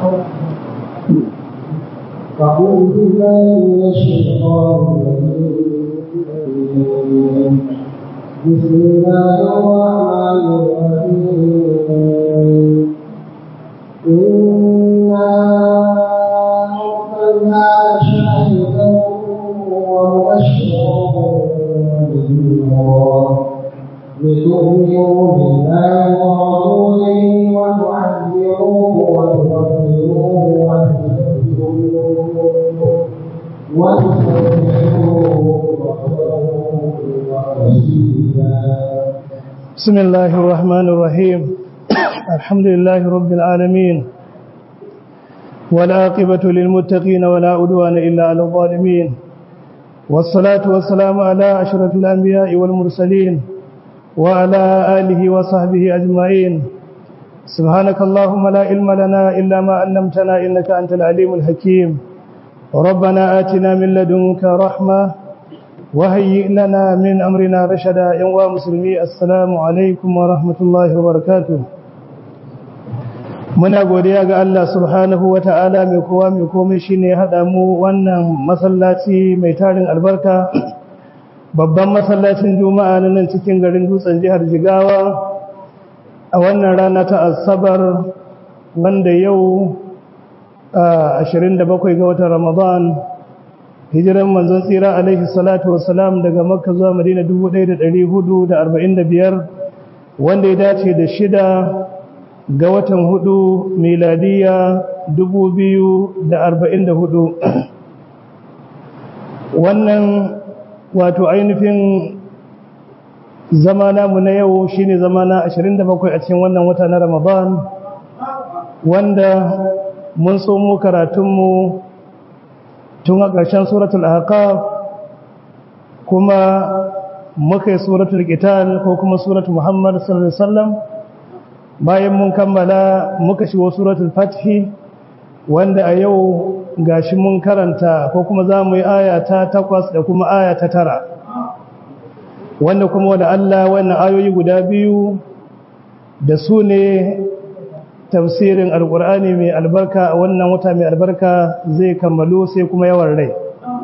أعوذ بالله من الشيطان الرجيم بسم الله الرحمن الرحيم إنا أرسلنا شاهدا ومبشرا ونذيرا لتؤمنوا بالله ورسوله وتعزروه وتوقروه وتذكروه بسم الله الرحمن الرحيم الحمد لله رب العالمين والعاقبة للمتقين ولا عدوان إلا على الظالمين والصلاة والسلام على أشرف الأنبياء والمرسلين وعلى آله وصحبه أجمعين سبحانك اللهم لا علم لنا إلا ما علمتنا إنك أنت العليم الحكيم ربنا آتنا من لدنك رحمة وهيئ لنا من أمرنا رشدا يا مسلمي السلام عليكم ورحمة الله وبركاته muna godiya ga Allah subhanahu wa ta'ala mai kowa mai komai shine ya haɗa mu wannan masallaci mai tarin albarka babban masallacin juma'a na nan cikin garin dutsen jihar jigawa a wannan rana ta asabar wanda yau 27 ga watan ramadan hijiran manzon tsira alaihi salatu wassalam daga makka zuwa madina 1445 wanda ya dace da shida ga watan hudu miladiya 2044 wannan wato ainihin zama namu na yau shine zama na 27 a cikin wannan wata na ramadan wanda mun somo karatunmu tun a ƙarshen suratul ahqaf kuma muka yi suratul qital ko kuma suratul muhammad sallallahu alaihi wasallam bayan mun kammala muka shigo suratul fathi wanda a yau gashi mun karanta ko kuma za mu yi aya ta takwas da kuma aya ta tara wanda kuma wanda Allah wannan ayoyi guda biyu da su ne tafsirin alkur'ani mai albarka a wannan wata mai albarka zai kammalu sai kuma yawan rai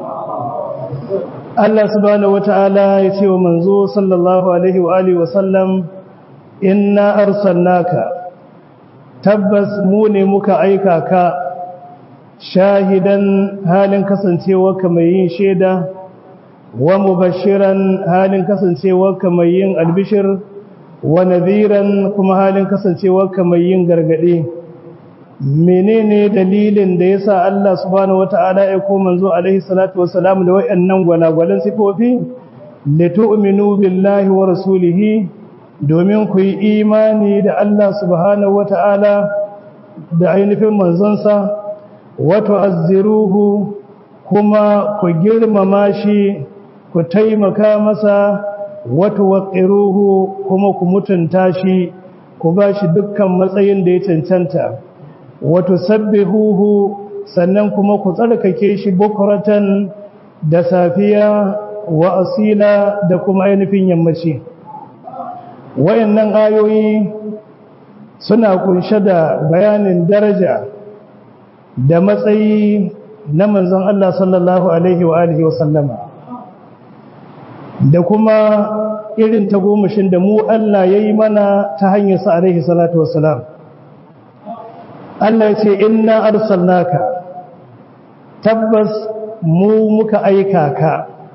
Allah subhanahu wata'ala ya ce wa manzo sallallahu alaihi wa alihi wa sallam inna arsalnaka tabbas mu ne muka aika ka shahidan halin kasancewa ka mai yin shaida wa mubashiran halin kasancewa ka mai yin albishir wa nadhiran kuma halin kasancewa ka mai yin gargade menene dalilin da yasa Allah subhanahu wataala ya ko manzo alaihi salatu wassalam da wayannan gwalagwalan sifofi litu'minu billahi wa rasulihi domin ku yi imani da Allah subhanahu wata'ala da ainihin manzonsa wato azziruhu kuma ku girmama shi ku taimaka masa wato waqiruhu kuma ku mutunta shi ku ba shi dukkan matsayin da ya cancanta wato sabbihuhu sannan kuma ku tsarkake shi bukuratan da safiya wa asila da kuma ainihin yammaci wayannan ayoyi suna kunshe da bayanin daraja da matsayi na manzon Allah sallallahu alaihi wa alihi wa sallama da kuma irin tagomashin da mu Allah yayi mana ta hanyar sa alaihi salatu wassalam Allah ya ce inna arsalnaka tabbas mu muka aika ka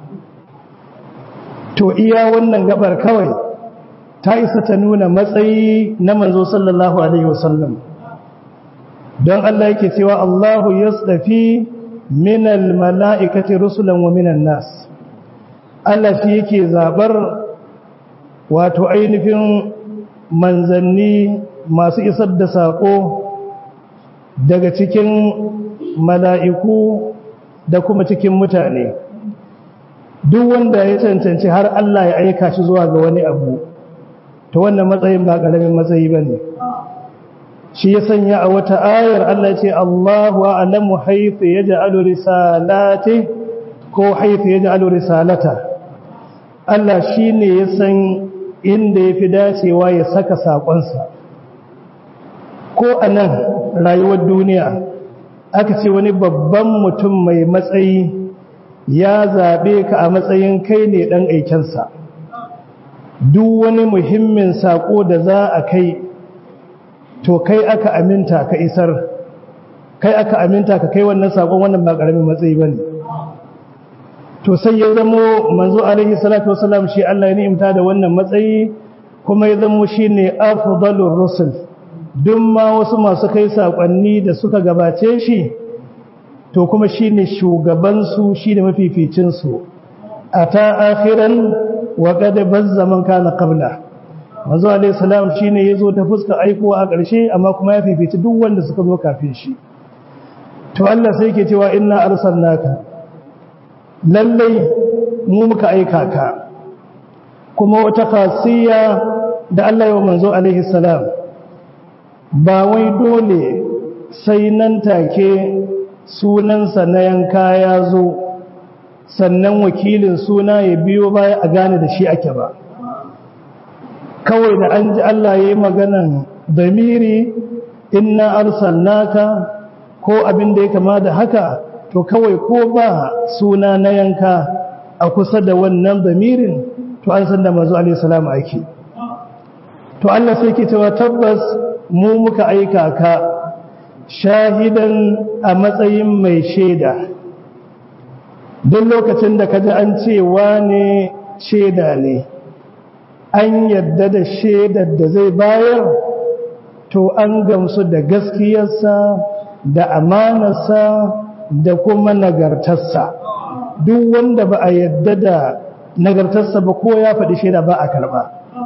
to iya wannan gabar kawai ta isa ta nuna matsayi na manzo sallallahu alaihi wasallam don Allah yake cewa Allahu yasdafi minal mala'ikati rusulan wa minan nas Allah shi yake zabar wato ainihin manzanni masu isar da sako daga cikin mala'iku da kuma cikin mutane duk wanda ya cancanci har Allah ya aika shi zuwa ga wani abu to wannan matsayin ba ƙaramin matsayi ba ne shi ya sanya a wata ayar Allah ce Allahu a'lamu haythu yaj'alu risalati ko haythu yaj'alu risalata Allah shine ya san inda yafi dacewa ya saka sakonsa ko a nan rayuwar duniya aka ce wani babban mutum mai matsayi ya zaɓe ka a matsayin kai ne ɗan aikensa duk wani muhimmin saƙo da za a kai to kai aka aminta ka isar kai aka aminta ka kai wannan saƙon wannan ba ƙaramin matsayi ba ne to sai ya zamo manzo alaihi salatu wasalam shi Allah ya ni'imta da wannan matsayi kuma ya zamo shi ne afdalur rusul duk ma wasu masu kai saƙonni da suka gabace shi to kuma shi ne shugabansu shi ne mafificinsu a ta akhiran wa kada zaman kana qabla manzo alayhi salam shine yazo ta fuska aikowa a ƙarshe amma kuma ya fifici duk wanda suka zo kafin shi to Allah sai yake cewa inna arsalnaka lallai mu muka aika ka kuma wata khasiyya da Allah ya manzo alayhi salam ba wai dole sai nan take sunansa na yanka ya zo sannan wakilin suna ya biyo baya a gane da shi ake ba kawai da an ji Allah ya yi maganan damiri inna arsalnaka ko abin da ya kama da haka to kawai ko ba suna na yanka a kusa da wannan damirin to an san da manzo alaihi salam ake to Allah sai ke cewa tabbas mu muka aika ka shahidan a matsayin mai shaida duk lokacin da kaji an cewa ne shaida ne an yadda da shaidar da zai bayar to an gamsu da gaskiyarsa da amanarsa da kuma nagartarsa duk wanda ba a yadda da nagartarsa ba ko ya faɗi shaida ba a karɓa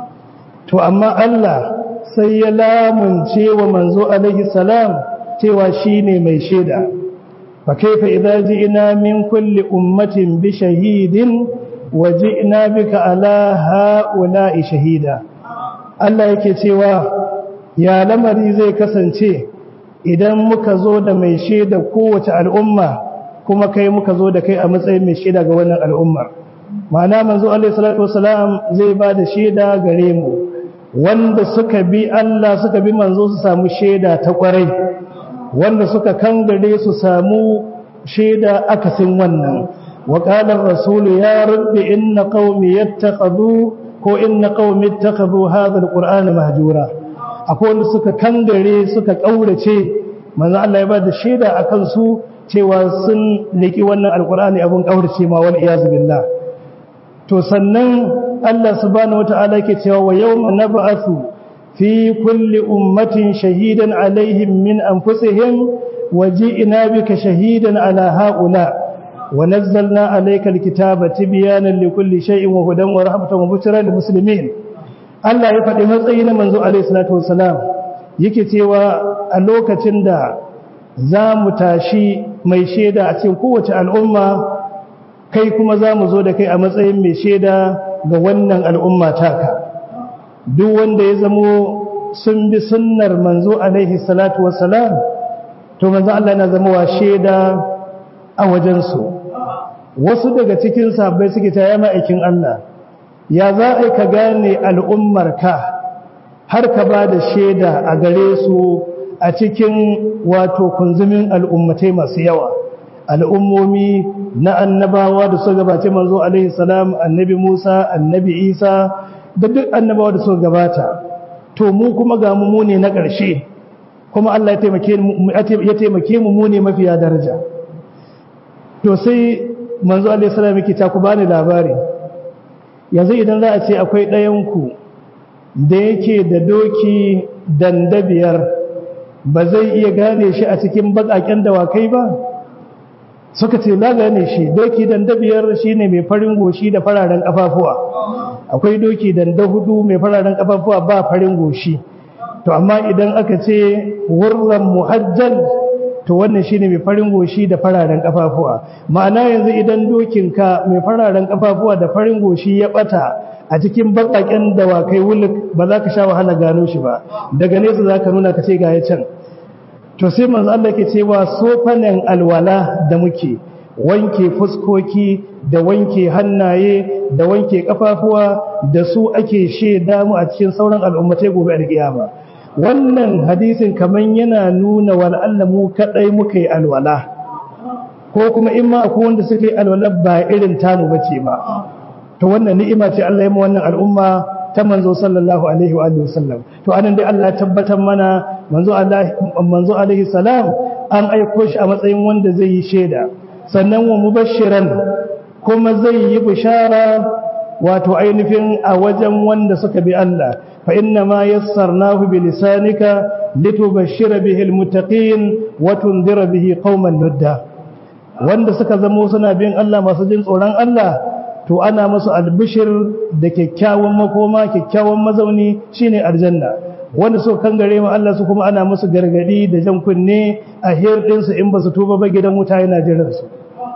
to amma Allah sai ya lamunce wa manzo alaihi salam cewa shine mai shaida fa kaifa idza ji'na min kulli ummatin bi shahidin wa ji'na bika ala ha'ula'i shahida Allah yake cewa ya lamari zai kasance idan muka zo da mai shaida kowace al'umma kuma kai muka zo da kai a matsayin mai shaida ga wannan al'ummar ma'ana manzo alaihi salatu wasalam zai ba da shaida gare mu wanda suka bi Allah suka bi manzo su samu shaida ta kwarai wanda suka kangare su samu shaida akasin wannan wa qala ar-rasul ya rabbi inna qaumi yattakhadhu ko inna qaumi ittakhadhu hadha al-qur'ana mahjura akwai wanda suka kangare suka kaurace manzo Allah ya ba da shaida akan su cewa sun liki wannan alqur'ani abun kaurace ma wal iyaz billah to sannan Allah subhanahu wata'ala ke cewa wa yawma nab'athu fi kulli ummatin shahidan alaihim min anfusihim waji'na bika shahidan ala haula wa nazzalna alayka alkitaba tibyanan likulli shay'in wa hudan wa rahmatan wa bushra lil muslimin Allah ya faɗi matsayi na manzo alaihi salatu wassalam yake cewa a lokacin da za mu tashi mai shaida a cikin kowace al'umma kai kuma za mu zo da kai a matsayin mai shaida ga wannan al'umma taka duk wanda ya zamo sun bi sunnar manzo alaihi salatu wassalam to manzo Allah yana zama wa shaida a wajensu wasu daga cikin sabbai suke ta yama aikin Allah ya za a ka gane al'ummarka har ka ba da shaida a gare su a cikin wato kunzumin al'ummatai masu yawa al'ummomi na annabawa da suka gabace manzo alaihi salam annabi Musa annabi Isa da duk annabawa da suka gabata to mu kuma ga mu ne na ƙarshe kuma Allah ya taimake mu ya taimake mu mu ne mafiya daraja to sai manzo alaihi salam yake ta ku bani labari yanzu idan za a ce akwai ɗayan ku da yake da doki dandabiyar ba zai iya gane shi a cikin baƙaƙen dawakai ba suka ce na gane shi doki dandabiyar shi ne mai farin goshi da fararen ƙafafuwa akwai doki danda hudu mai fararen ƙafafuwa ba farin goshi to amma idan aka ce wurran muhajjal to wannan shi ne mai farin goshi da fararen ƙafafuwa ma'ana yanzu idan dokinka mai fararen ƙafafuwa da farin goshi ya ɓata a cikin baƙaƙen dawakai wuluk ba za ka sha wahala gano shi ba daga nesa za ka nuna ka ce ga ya can to sai manzo Allah ke cewa sofanen alwala da muke wanke fuskoki da wanke hannaye da wanke kafafuwa da su ake sheda mu a cikin sauran al'ummatai gobe alkiyama wannan hadisin kaman yana nuna wal Allah mu kadai muka yi alwala ko kuma in ma akwai wanda suka yi alwala ba irin tamu bace ba to wannan ni'ima ce Allah ya mu wannan al'umma ta manzo sallallahu alaihi wa alihi wasallam to anan dai Allah ya tabbatar mana manzo Allah manzo alaihi salam an aiko shi a matsayin wanda zai yi shaida sannan wa mubashiran kuma zai yi bishara wato ainihin a wajen wanda suka bi Allah fa inna ma yassarnahu bi lisanika litubashshira bihi almuttaqin wa tunzira bihi qauman ludda wanda suka zamo suna bin Allah masu jin tsoron Allah to ana musu albishir da kyakkyawan makoma kyakkyawan mazauni shine aljanna wanda suka kangare ma Allah su kuma ana musu gargadi da jan kunne a hirdin su in ba su tuba ba gidan wuta yana jiran su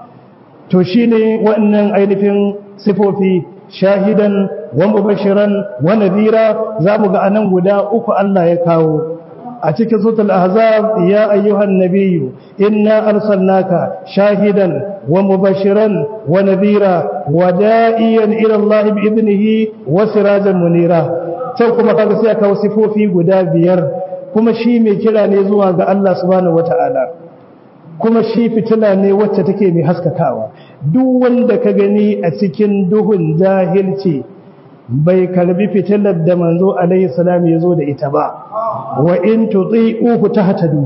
to shine wannan ainihin sifofi shahidan wa mubashiran wa nadira zamu ga anan guda uku Allah ya kawo a cikin suratul ahzab ya ayyuhan nabiyyu inna arsalnaka shahidan wa mubashiran wa nadira wa da'iyan ila Allah bi idnihi wa sirajan munira sai kuma kaga sai aka sifofi guda biyar kuma shi mai kira ne zuwa ga Allah subhanahu wata'ala kuma shi fitila ne wacce take mai haskakawa duk wanda ka gani a cikin duhun jahilci bai karbi fitilar da manzo alaihi salam ya zo da ita ba wa in tuti'uhu tahtadu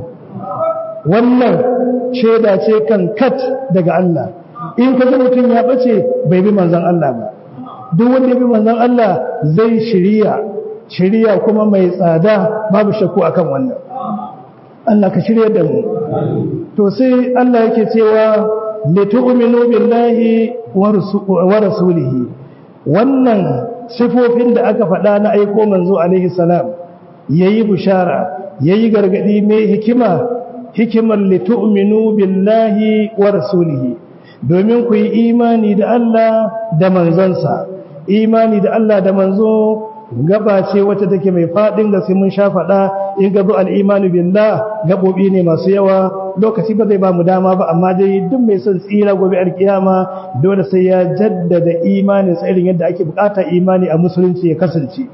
wannan shaida ce kan kat daga Allah in ka ga mutum ya bace bai bi manzon Allah ba duk wanda ya bi manzon Allah zai shiriya shiriya kuma mai tsada babu shakku akan wannan Allah ka shirya da mu to sai Allah yake cewa litu'minu billahi wa rasulihi wannan sifofin da aka faɗa na aiko manzo alaihi salam yayi bushara yayi gargadi mai hikima hikimar litu'minu billahi wa rasulihi domin ku yi imani da Allah da manzonsa imani da Allah da manzo gaba ce wacce take mai fadin gaske mun sha faɗa in gazo al'imanu billah gabobi ne masu yawa lokaci ba zai ba mu dama ba amma dai duk mai son tsira gobe alkiyama dole sai ya jaddada imanin sa irin yadda ake bukata imani a musulunci ya kasance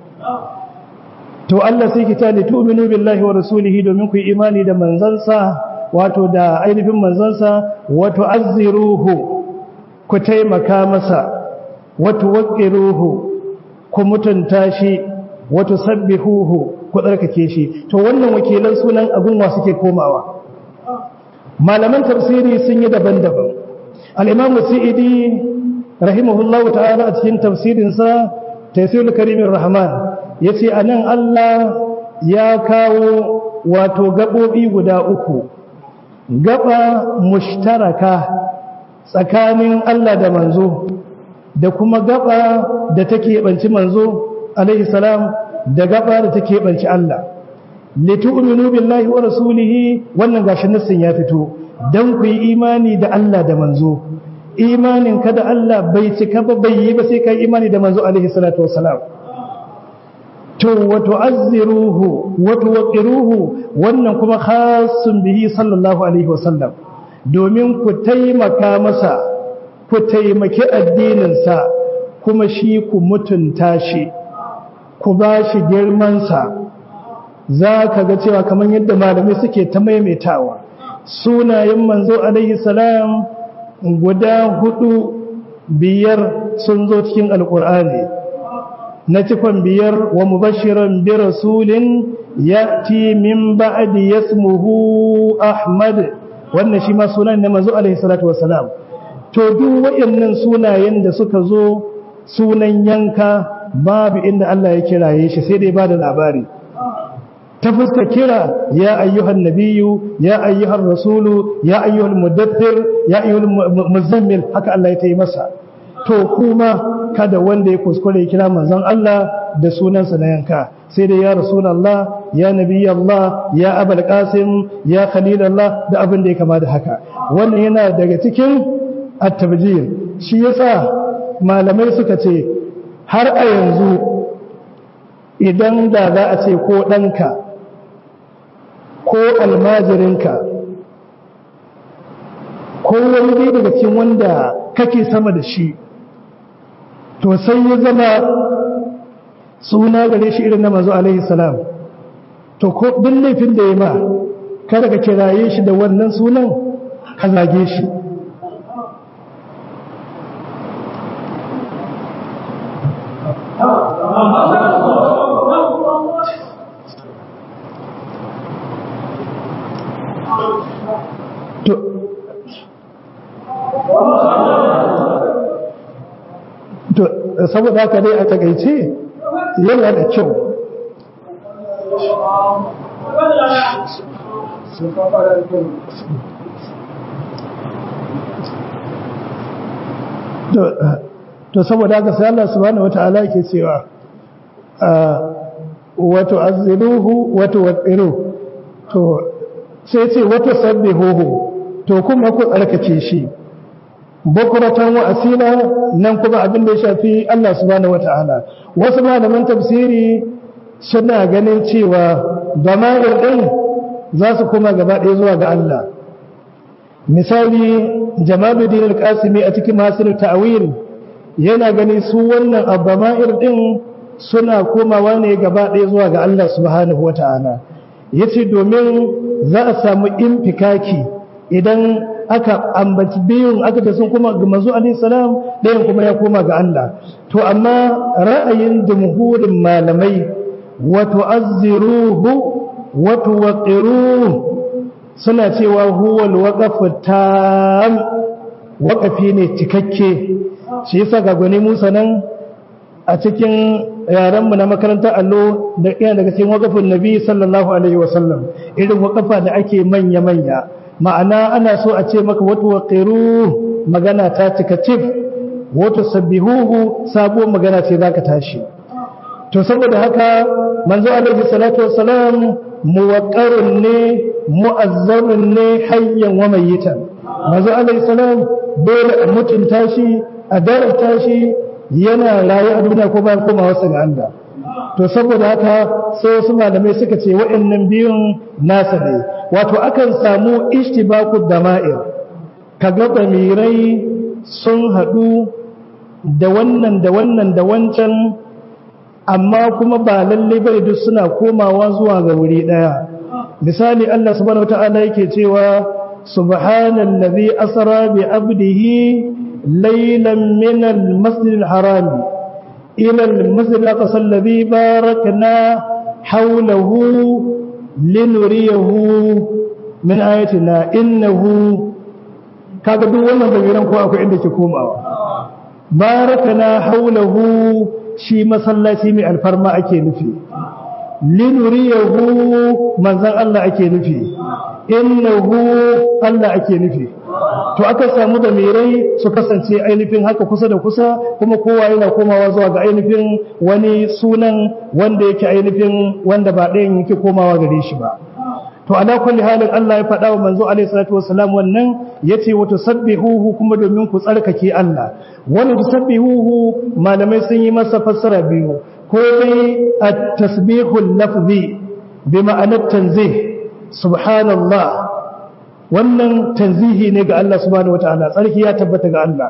to Allah sai ki tani tu'minu billahi wa rasulihi domin ku yi imani da manzansa wato da ainihin manzansa wato azziruhu ku taimaka masa wato waqiruhu ku mutunta shi wato sabbihuhu ku tsarkake shi to wannan wakilan sunan abun wa suke komawa malaman tafsiri sun yi daban-daban al-imam sa'idi rahimahullahu ta'ala a cikin tafsirin sa tafsirul karimir rahman yace anan Allah ya kawo wato gabobi guda uku gaba mushtaraka tsakanin Allah da manzo da kuma gaba da take banci manzo alaihi salam da gaba da take banci Allah litu'minu billahi wa rasulihi wannan gashi nassin ya fito dan ku yi imani da Allah da manzo imanin ka da Allah bai cika ba bai yi ba sai kai imani da manzo alaihi salatu wassalam to wa tu'azziruhu wa tuwqiruhu wannan kuma khassun bihi sallallahu alaihi wasallam domin ku taimaka masa ku taimaki addininsa kuma shi ku mutunta shi ku ba shi girmansa za ka ga cewa kamar yadda malamai suke ta maimaitawa sunayen manzo alaihi salam guda hudu biyar sun zo cikin alkur'ani na cikon biyar wa mubashiran bi rasulin ya'ti min ba'di yasmuhu ahmad wannan shi ma sunan ne manzo alaihi salatu wassalam to duk waɗannan sunayen da suka zo sunan yanka babu inda Allah ya kiraye shi sai dai ba da labari ta fuska kira ya ayyuhan nabiyyu ya ayyuhan rasulu ya ayyuhal mudaththir ya ayyuhal muzammil haka Allah ya tayi masa to kuma kada wanda ya kuskure ya kira manzon Allah da sunansa na yanka sai dai ya rasulullah ya nabiyallah ya abul qasim ya khalilullah da abin da ya kama da haka wannan yana daga cikin at-tabjir shi yasa malamai suka ce har a yanzu idan da za a ce ko ɗanka ko almajirinka ko wani dai daga cikin wanda kake sama da shi to sai ya zama suna gare shi irin na mazu alaihi salam to ko duk laifin da ya ma kada ka kiraye shi da wannan sunan ka zage shi to to saboda haka dai a takaice yana da kyau to saboda haka sai Allah subhanahu wataala yake cewa wato azziluhu wato waqiru to sai ce wato sabbihuhu to kuma ku tsarkake shi bukuratan wa asila nan kuma abin da ya shafi Allah subhanahu wataala wasu malaman tafsiri suna ganin cewa damair din za su kuma gaba ɗaya zuwa ga Allah misali jamaluddin al-qasimi a cikin masir ta'wil yana gani su wannan abama'ir din suna komawa ne gaba ɗaya zuwa ga Allah subhanahu wataala yace domin za a samu infikaki idan aka ambaci biyun aka da sun kuma ga manzo alaihi salam ɗayan kuma ya koma ga Allah to amma ra'ayin jumhurin malamai wa tu'azziruhu wa tuwaqqiruhu suna cewa huwa alwaqafu tam waqafi ne cikakke shi yasa ga gwani Musa nan a cikin yaran mu na makarantar allo da iya daga cikin waqafin nabi sallallahu alaihi wasallam irin waqafa da ake manya manya ma'ana ana so a ce maka wata waƙiru magana ta cika cif wata sabbihuhu sabuwar magana ce za ka tashi to saboda haka manzo alaihi salatu wassalam muwaqqarun ne mu'azzarun ne hayyan wa mayyitan manzo alaihi salam dole a mutunta shi a darata shi yana rayu a duniya ko bayan komawa ga Allah to saboda haka sai wasu malamai suka ce waɗannan biyun nasa ne wato akan samu ishtibaku dama'ir kaga damirai sun haɗu da wannan da wannan da wancan amma kuma ba lalle bane duk suna komawa zuwa ga wuri ɗaya misali Allah subhanahu wata'ala yake cewa subhanallazi asra bi abdihi laylan min al-masjid al-harami إلى المسجد الأقصى الذي باركنا حوله لنريه من آياتنا إنه kaga duk wannan damiran ko akwai inda ke komawa barakana haulahu shi masallaci mai alfarma ake nufi linuriyahu manzan Allah ake nufi innahu Allah ake nufi to aka samu da mirai su kasance ainihin haka kusa da kusa kuma kowa yana komawa zuwa ga ainihin wani sunan wanda yake ainihin wanda ba ɗayan yake komawa gare shi ba to ala kulli halin Allah ya faɗa wa manzo alaihi salatu wassalam wannan yace wa tusabbihuhu kuma domin ku tsarkake Allah wannan tusabbihuhu malamai sun yi masa fassara biyu ko dai at-tasbihul lafzi bi ma'anar tanzih subhanallah wannan tanzihi ne ga Allah subhanahu wataala tsarki ya tabbata ga Allah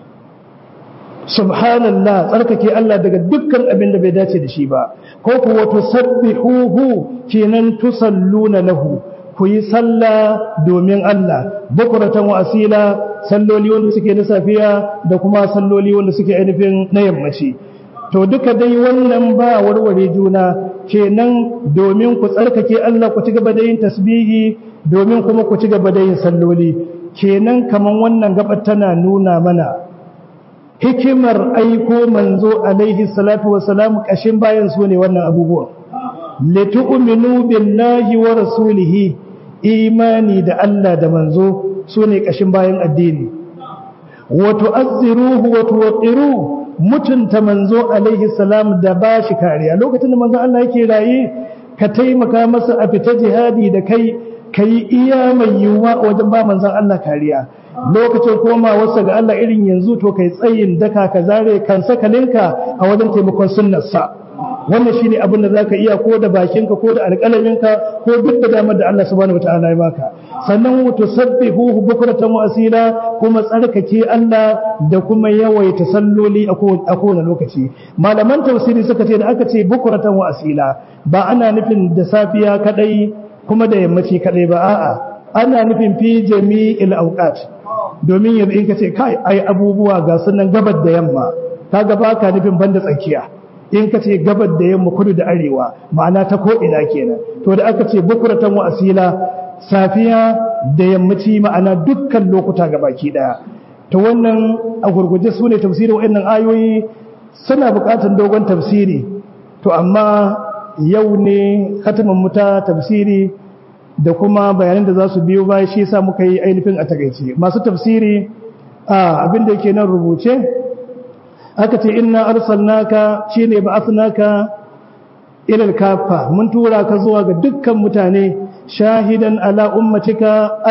subhanallah tsarkake Allah daga dukkan abin da bai dace da shi ba ko kuwa tusabbihuhu kenan tusalluna lahu ku yi sallah domin Allah bukuratan wa asila salloli wanda suke na safiya da kuma salloli wanda suke ainihin na yammaci to duka dai wannan ba warware juna kenan domin ku tsarkake Allah ku ci gaba da yin tasbihi domin kuma ku ci gaba da yin salloli kenan kaman wannan gabar tana nuna mana hikimar aiko manzo alaihi salatu wassalam kashin bayan su ne wannan abubuwan litu'minu billahi wa rasulihi imani da Allah da manzo su ne kashin bayan addini wa tu'azziruhu wa tuwaqqiruhu mutunta manzo alaihi salam da ba shi kariya lokacin da manzo Allah yake raye ka taimaka masa a fita jihadi da kai kai iya mai yiwuwa wajen ba manzon Allah kariya lokacin komawarsa ga Allah irin yanzu to kai tsayin daka ka zare kan sakalinka a wajen taimakon sunnarsa wannan shine abin da zaka iya ko da bakinka ko da alƙalaminka ko duk da damar da Allah subhanahu wataala ya baka sannan tusabbihuhu bukratan wa asila kuma tsarkake Allah da kuma yawaita salloli a kowane lokaci malaman tafsiri suka ce da aka ce bukratan wa asila ba ana nufin da safiya kadai kuma da yammaci kadai ba a'a ana nufin fi jami'il awqat domin yanzu in ka ce kai ai abubuwa ga sunan gabar da yamma kaga baka nufin banda tsakiya in ka ce gabar da yamma kudu da arewa ma'ana ta ko ina kenan to da aka ce bukuratan wa asila safiya da yammaci ma'ana dukkan lokuta ga baki daya to wannan a gurguje su ne tafsirin wa'annan ayoyi suna buƙatar dogon tafsiri to amma yau ne khatamin muta tafsiri da kuma bayanan da za su biyo baya shi yasa muka yi ainihin a takaice masu tafsiri a abin da yake nan rubuce aka ce inna arsalnaka shine ba'athnaka ila al-kafa mun tura ka zuwa ga dukkan mutane shahidan ala ummatika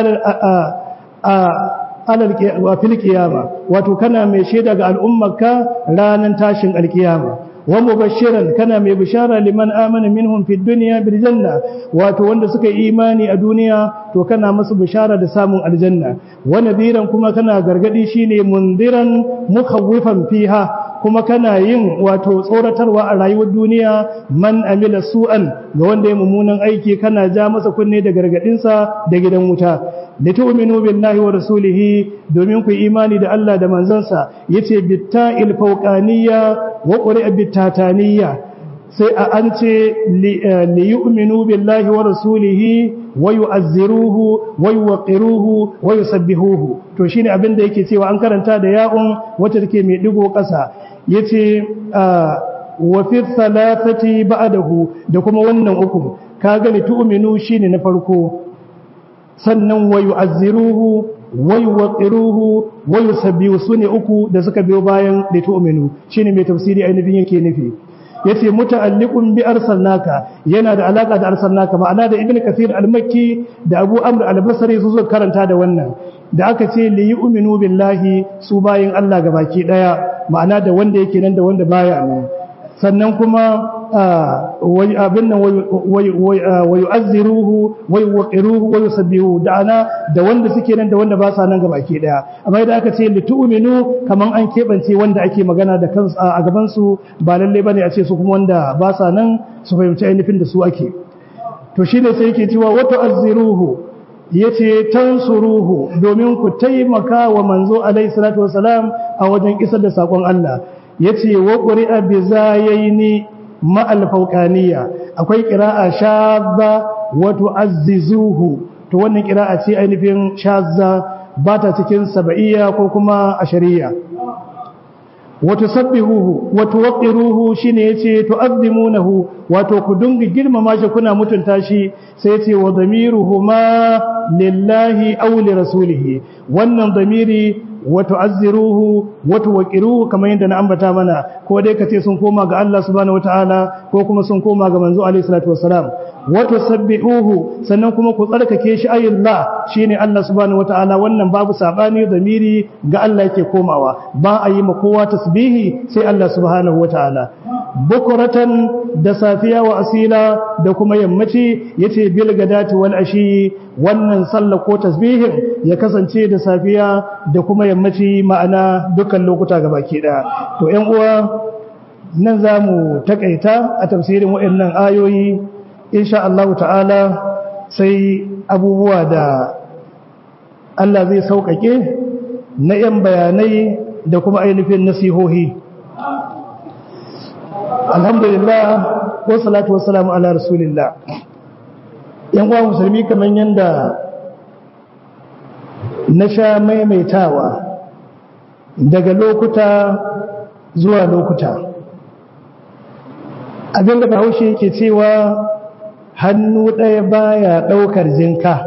ala fil qiyama wato kana mai shaida ga al'ummarka ranan tashin alkiyama wa mubashiran kana mai bishara liman amana minhum fid dunya bil janna wato wanda suka yi imani a duniya to kana musu bishara da samun aljanna wa nadiran kuma kana gargadi shine mundiran mukhawifan fiha kuma kana yin wato tsoratarwa a rayuwar duniya man amila su'an ga wanda ya mummunan aiki kana ja masa kunne da gargadinsa da gidan wuta litu'minu billahi wa rasulihi domin ku imani da Allah da manzansa yace bitta'il fawqaniyya wa qur'a bittataniyya sai a an ce li yu'minu billahi wa rasulihi wa yu'azziruhu wa yuwaqqiruhu wa yusabbihuhu to shine abin da yake cewa an karanta da ya'un wacce take mai digo ƙasa yace wa fi thalathati ba'dahu da kuma wannan uku kaga li tu'minu shine na farko sannan wa yu'azziruhu wa yuwaqqiruhu wa yusabbihu sune uku da suka biyo bayan li tu'minu shine mai tafsiri ainihin yake nufi yace muta'alliqun bi arsalnaka yana da alaka da arsalnaka ma'ana da ibnu kathir al-makki da abu amr al-basri su zo karanta da wannan da aka ce li yu'minu billahi su bayin Allah gabaki daya ma'ana da wanda yake nan da wanda baya nan sannan kuma wai abin nan wai yu'azziruhu wai yuqiruhu wai yusabbihu da ana da wanda suke nan da wanda ba sa nan gabaki daya amma idan aka ce li tu'minu kaman an kebance wanda ake magana da kansu a gaban su ba lalle bane a ce su kuma wanda ba sa nan su fahimci ainihin da su ake to shine sai yake cewa wa tu'azziruhu yace tansuruhu domin ku taimaka wa manzo alaihi salatu wasalam a wajen isar da sakon Allah yace wa qur'a bi zayaini ma al-fawqaniyya akwai qira'a shadda wa tu'azzizuhu to wannan qira'a ce ainihin shadda ba ta cikin sab'iyya ko kuma ashariya wa tusabbihuhu wa tuwaqqiruhu shine yace tu'azzimunahu wato ku dunga girmama shi kuna mutunta shi sai yace wa damiruhuma lillahi aw li rasulihi wannan damiri wa tu'azziruhu wa tuwaqqiruhu kamar yadda na ambata mana ko dai kace sun koma ga Allah subhanahu wataala ko kuma sun koma ga manzo alaihi salatu wassalam wa tusabbihuhu sannan kuma ku tsarkake shi ayyullah shine Allah subhanahu wataala wannan babu sabani damiri ga Allah yake komawa ba a yi ma kowa tasbihi sai Allah subhanahu wataala bukuratan da safiya wa asila da kuma yammaci yace bil gadati wal ashi wannan sallah ko tasbihin ya kasance da safiya da kuma yammaci ma'ana dukkan lokuta gabaki daya to ƴan uwa nan zamu takaita a tafsirin waɗannan ayoyi insha Allah ta'ala sai abubuwa da Allah zai sauƙaƙe na ƴan bayanai da kuma ainihin nasihohi alhamdulillah wa salatu wa salamu ala rasulillah yan uwa musulmi kamar yanda na sha maimaitawa daga lokuta zuwa lokuta abinda bahaushe yake cewa hannu ɗaya baya ɗaukar jinka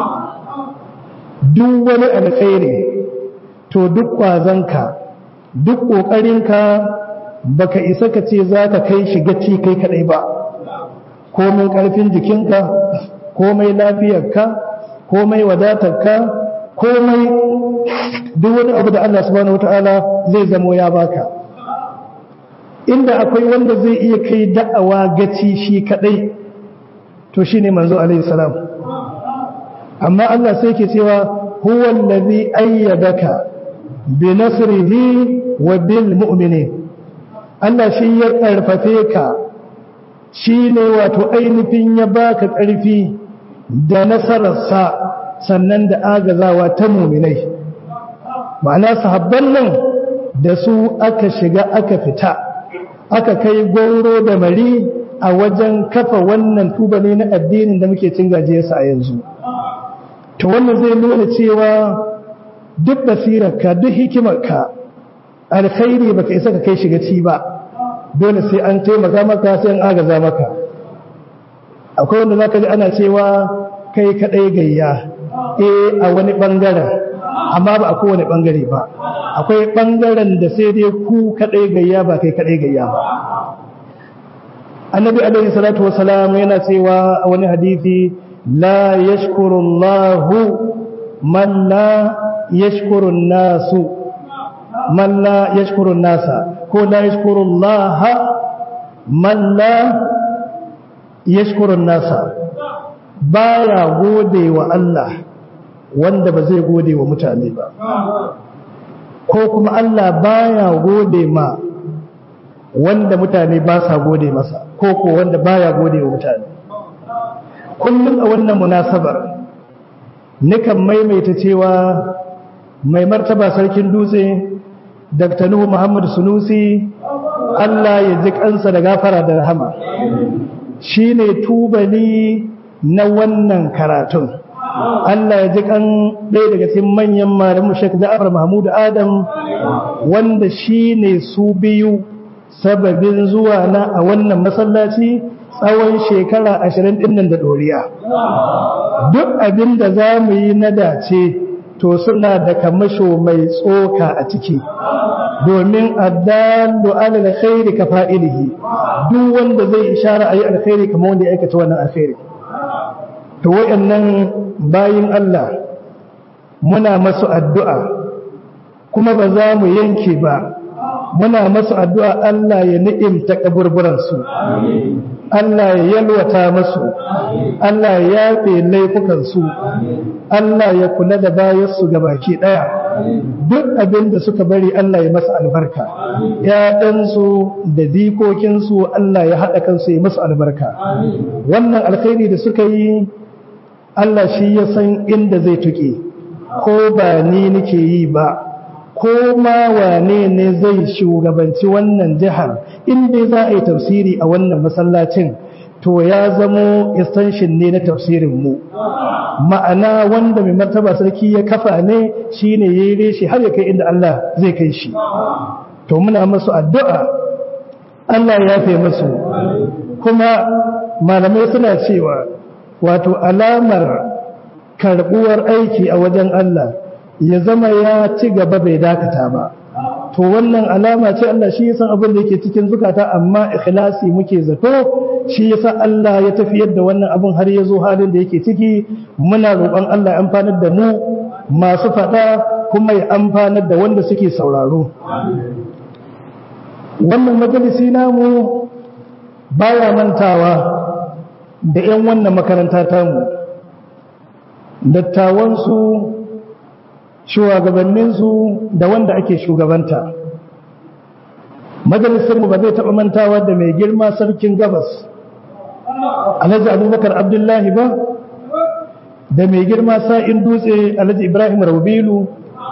duk wani alkhairi to duk ƙwazonka duk ƙoƙarinka baka isa ka ce za ka kai shi gaci kai kadai ba komai karfin jikinka komai lafiyarka komai wadatarka komai duk wani abu da Allah subhanahu wataala zai zamo ya baka inda akwai wanda zai iya kai da'awa gaci shi kadai to shine manzo alaihi salam amma Allah sai ke cewa huwa allazi ayyadaka bi nasrihi wa bil mu'minin Allah shi ya karfafe ka shi ne wato ainihin ya baka ƙarfi da nasararsa sannan da agazawa ta muminai ma'ana sahabban nan da su aka shiga aka fita aka kai goro da mari a wajen kafa wannan tubali na addinin da muke cin gajiyarsa a yanzu to wannan zai nuna cewa duk basirarka duk hikimarka alkhairi baka isa ka kai shiga ci ba dole sai an taimaka maka sai an agaza maka akwai wanda zaka ji ana cewa kai kadai gayya eh a wani bangaren amma ba a kowane bangare ba akwai bangaren da sai dai ku kadai gayya ba kai kadai gayya ba annabi alaihi salatu wasalam yana cewa a wani hadisi la yashkuru Allahu man la yashkuru nasu man la yashkuru nasa ko la yashkuru Allah man la yashkuru nasa baya gode wa Allah wanda ba zai gode wa mutane ba ko kuma Allah baya gode ma wanda mutane ba sa gode masa ko ko wanda baya gode wa mutane kullum a wannan munasabar nikan maimaita cewa mai martaba sarkin dutse Dr. Nuhu Muhammad Sunusi Allah ya ji kansa da gafara da rahama shine tubali na wannan karatun Allah ya ji kan ɗaya daga cikin manyan malamu Sheikh Ja'far Mahmud Adam wanda shine su biyu sababin zuwa na a wannan masallaci tsawon shekara ashirin ɗin nan da ɗoriya duk abin da za mu yi na dace to suna da kamasho mai tsoka a ciki domin addallu alal khairi ka fa'ilihi duk wanda zai ishara ayi alkhairi kamar wanda ya aikata wannan alkhairi to wayannan bayin Allah muna masu addu'a kuma ba za mu yanke ba muna masu addu'a Allah ya ni'imta kaburburan su Allah ya yalwata masu Allah ya yafe laifukansu Allah ya kula da bayansu ga baki ɗaya duk abin da suka bari Allah ya masa albarka ‘ya'yansu da dikokinsu Allah ya haɗa kansu ya masa albarka wannan alkhairi da suka yi Allah shi ya san inda zai tuƙe ko ba ni nake yi ba ko ma wane ne zai shugabanci wannan jihar inda za a yi tafsiri a wannan masallacin to ya zamo extension ne na tafsirin mu ma'ana wanda mai martaba sarki ya kafa ne shine yayi reshi har ya kai inda Allah zai kai shi to muna masu addu'a Allah ya yafe musu kuma malamai suna cewa wato alamar karbuwar aiki a wajen Allah ya zama ya ci gaba bai dakata ba to wannan alama ce Allah shi yasa abin da yake cikin zukata amma ikhlasi muke zato shi yasa Allah ya tafiyar da wannan abin har ya zo halin da yake ciki muna roƙon Allah ya amfanar da mu masu faɗa kuma ya amfanar da wanda suke sauraro wannan majalisi namu baya mantawa da 'yan wannan makaranta tamu dattawansu shugabanninsu da wanda ake shugabanta majalisarmu ba zai taɓa mantawa da mai girma sarkin gabas alhaji abubakar abdullahi ba da mai girma sa'in dutse alhaji ibrahim rabilu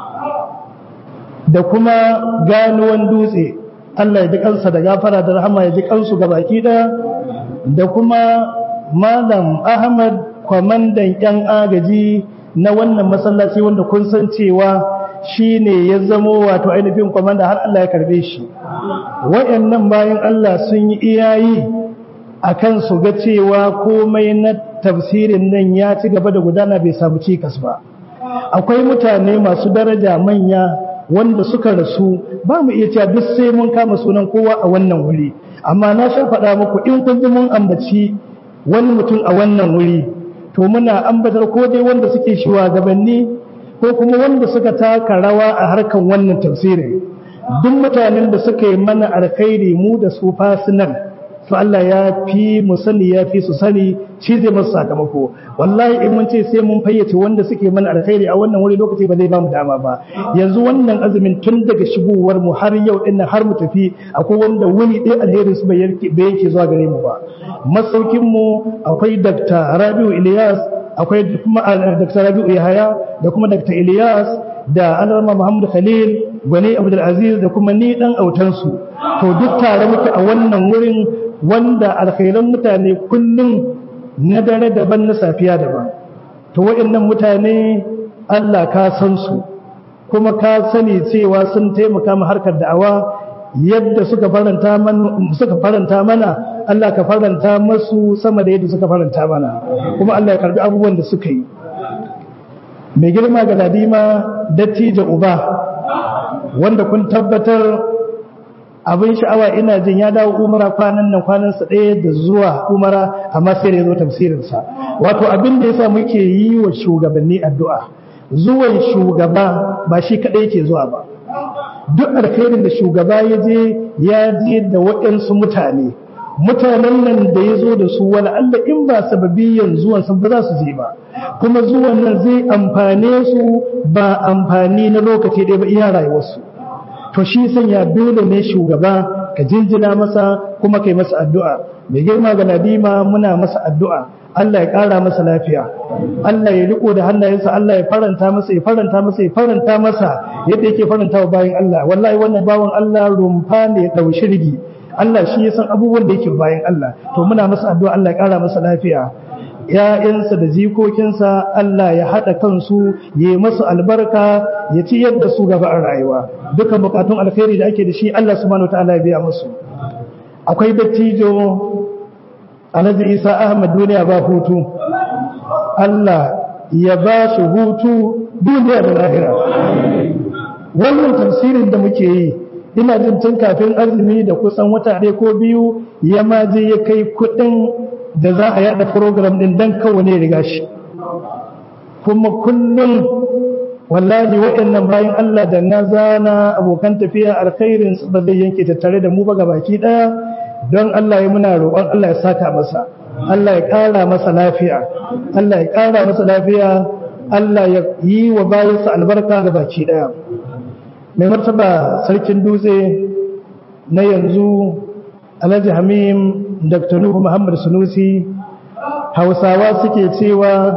da kuma ganuwan dutse allah ya ji kansa da gafara da rahama ya ji kansu ga baki ɗaya da kuma malam ahmad kwamandan 'yan agaji na wannan masallaci wanda kun san cewa shi ne ya zamo wato ainihin kwamanda har Allah ya karbe shi wayannan bayan Allah sun yi iyayi a kan su ga cewa komai na tafsirin nan ya ci gaba da gudana bai samu cikas ba akwai mutane masu daraja manya wanda suka rasu ba mu iya cewa duk sai mun kama sunan kowa a wannan wuri amma na sha faɗa muku in kun ji mun ambaci wani mutum a wannan wuri to muna ambatar ko dai wanda suke shugabanni ko kuma wanda suka taka rawa a harkan wannan tafsirin duk mutanen da suka yi mana alkhairi mu da su fasinan to Allah ya fi mu sani ya fi su sani shi zai masu sakamako wallahi in mun ce sai mun fayyace wanda suke mana alkhairi a wannan wuri lokaci ba zai ba mu dama ba yanzu wannan azumin tun daga shigowar mu har yau din har mu tafi akwai wanda wuni ɗaya alherin su bai yanke zuwa gare mu ba masaukin mu akwai Dr. Rabiu Ilyas akwai kuma Dr. Rabiu Yahaya da kuma Dr. Ilyas da Alarma Muhammad Khalil Gwani Abdul Aziz da kuma ni dan autansu to duk tare muke a wannan wurin wanda alkhairan mutane kullum na dare daban na safiya daban to waɗannan mutane Allah ka san su kuma ka sani cewa sun taimaka ma harkar da'awa yadda suka faranta mana suka faranta mana Allah ka faranta masu sama da yadda suka faranta mana kuma Allah ya karbi abubuwan da suka yi mai girma ga ladima dattijo uba wanda kun tabbatar abin sha'awa ina jin ya dawo umara kwanan nan kwanansa ɗaya da zuwa umara amma sai da ya zo tafsirinsa wato abin da yasa muke yi wa shugabanni addu'a zuwan shugaba ba shi kaɗai yake zuwa ba duk alkhairin da shugaba ya je ya je da waɗansu mutane mutanen nan da ya zo da su wani Allah in ba sababiyan zuwan sun ba za su je ba kuma zuwan nan zai amfane su ba amfani na lokaci ɗaya ba iya rayuwarsu to shi sanya dole ne shugaba ka jinjina masa kuma kai masa addu'a mai girma ga nadima muna masa addu'a Allah ya ƙara masa lafiya Allah ya riko da hannayensa Allah ya faranta masa ya faranta masa ya faranta masa yadda yake faranta wa bayan Allah wallahi wannan bawan Allah rumfa ne ya ɗauki shirgi Allah shi ya san abubuwan da yake bayan Allah to muna masa addu'a Allah ya ƙara masa lafiya ‘ya'yansa da jikokinsa Allah ya haɗa kansu ya masu albarka ya ci yadda su gaba a rayuwa duka bukatun alkhairi da ake da shi Allah subhanahu wa ta'ala ya biya musu akwai dattijo alhaji isa ahmad duniya ba hutu Allah ya ba shi hutu duniya da lahira wannan tafsirin da muke yi ina jin tun kafin azumi da kusan wata ɗaya ko biyu ya ma je ya kai kuɗin da za a yada program din dan kawane riga shi kuma kullum wallahi waɗannan bayan Allah da na zana abokan tafiya alkhairin su ba zai yanke tattare da mu ba gabaki daya don Allah ya muna roƙon Allah ya saka masa Allah ya ƙara masa lafiya Allah ya ƙara masa lafiya Allah ya yi wa bayansa albarka gabaki daya mai martaba sarkin dutse na yanzu Alhaji Hamim Dr. Nuhu Muhammad Sunusi Hausawa suke cewa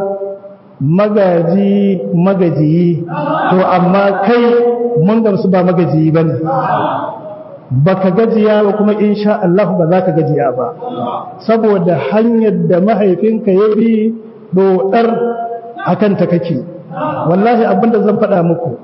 magaji magajiyi to amma kai mun gamsu ba magajiyi bane baka gajiya ba kuma insha Allah ba za ka gajiya ba saboda hanyar da mahaifinka ya bi dodar akan ta kake wallahi abinda zan faɗa muku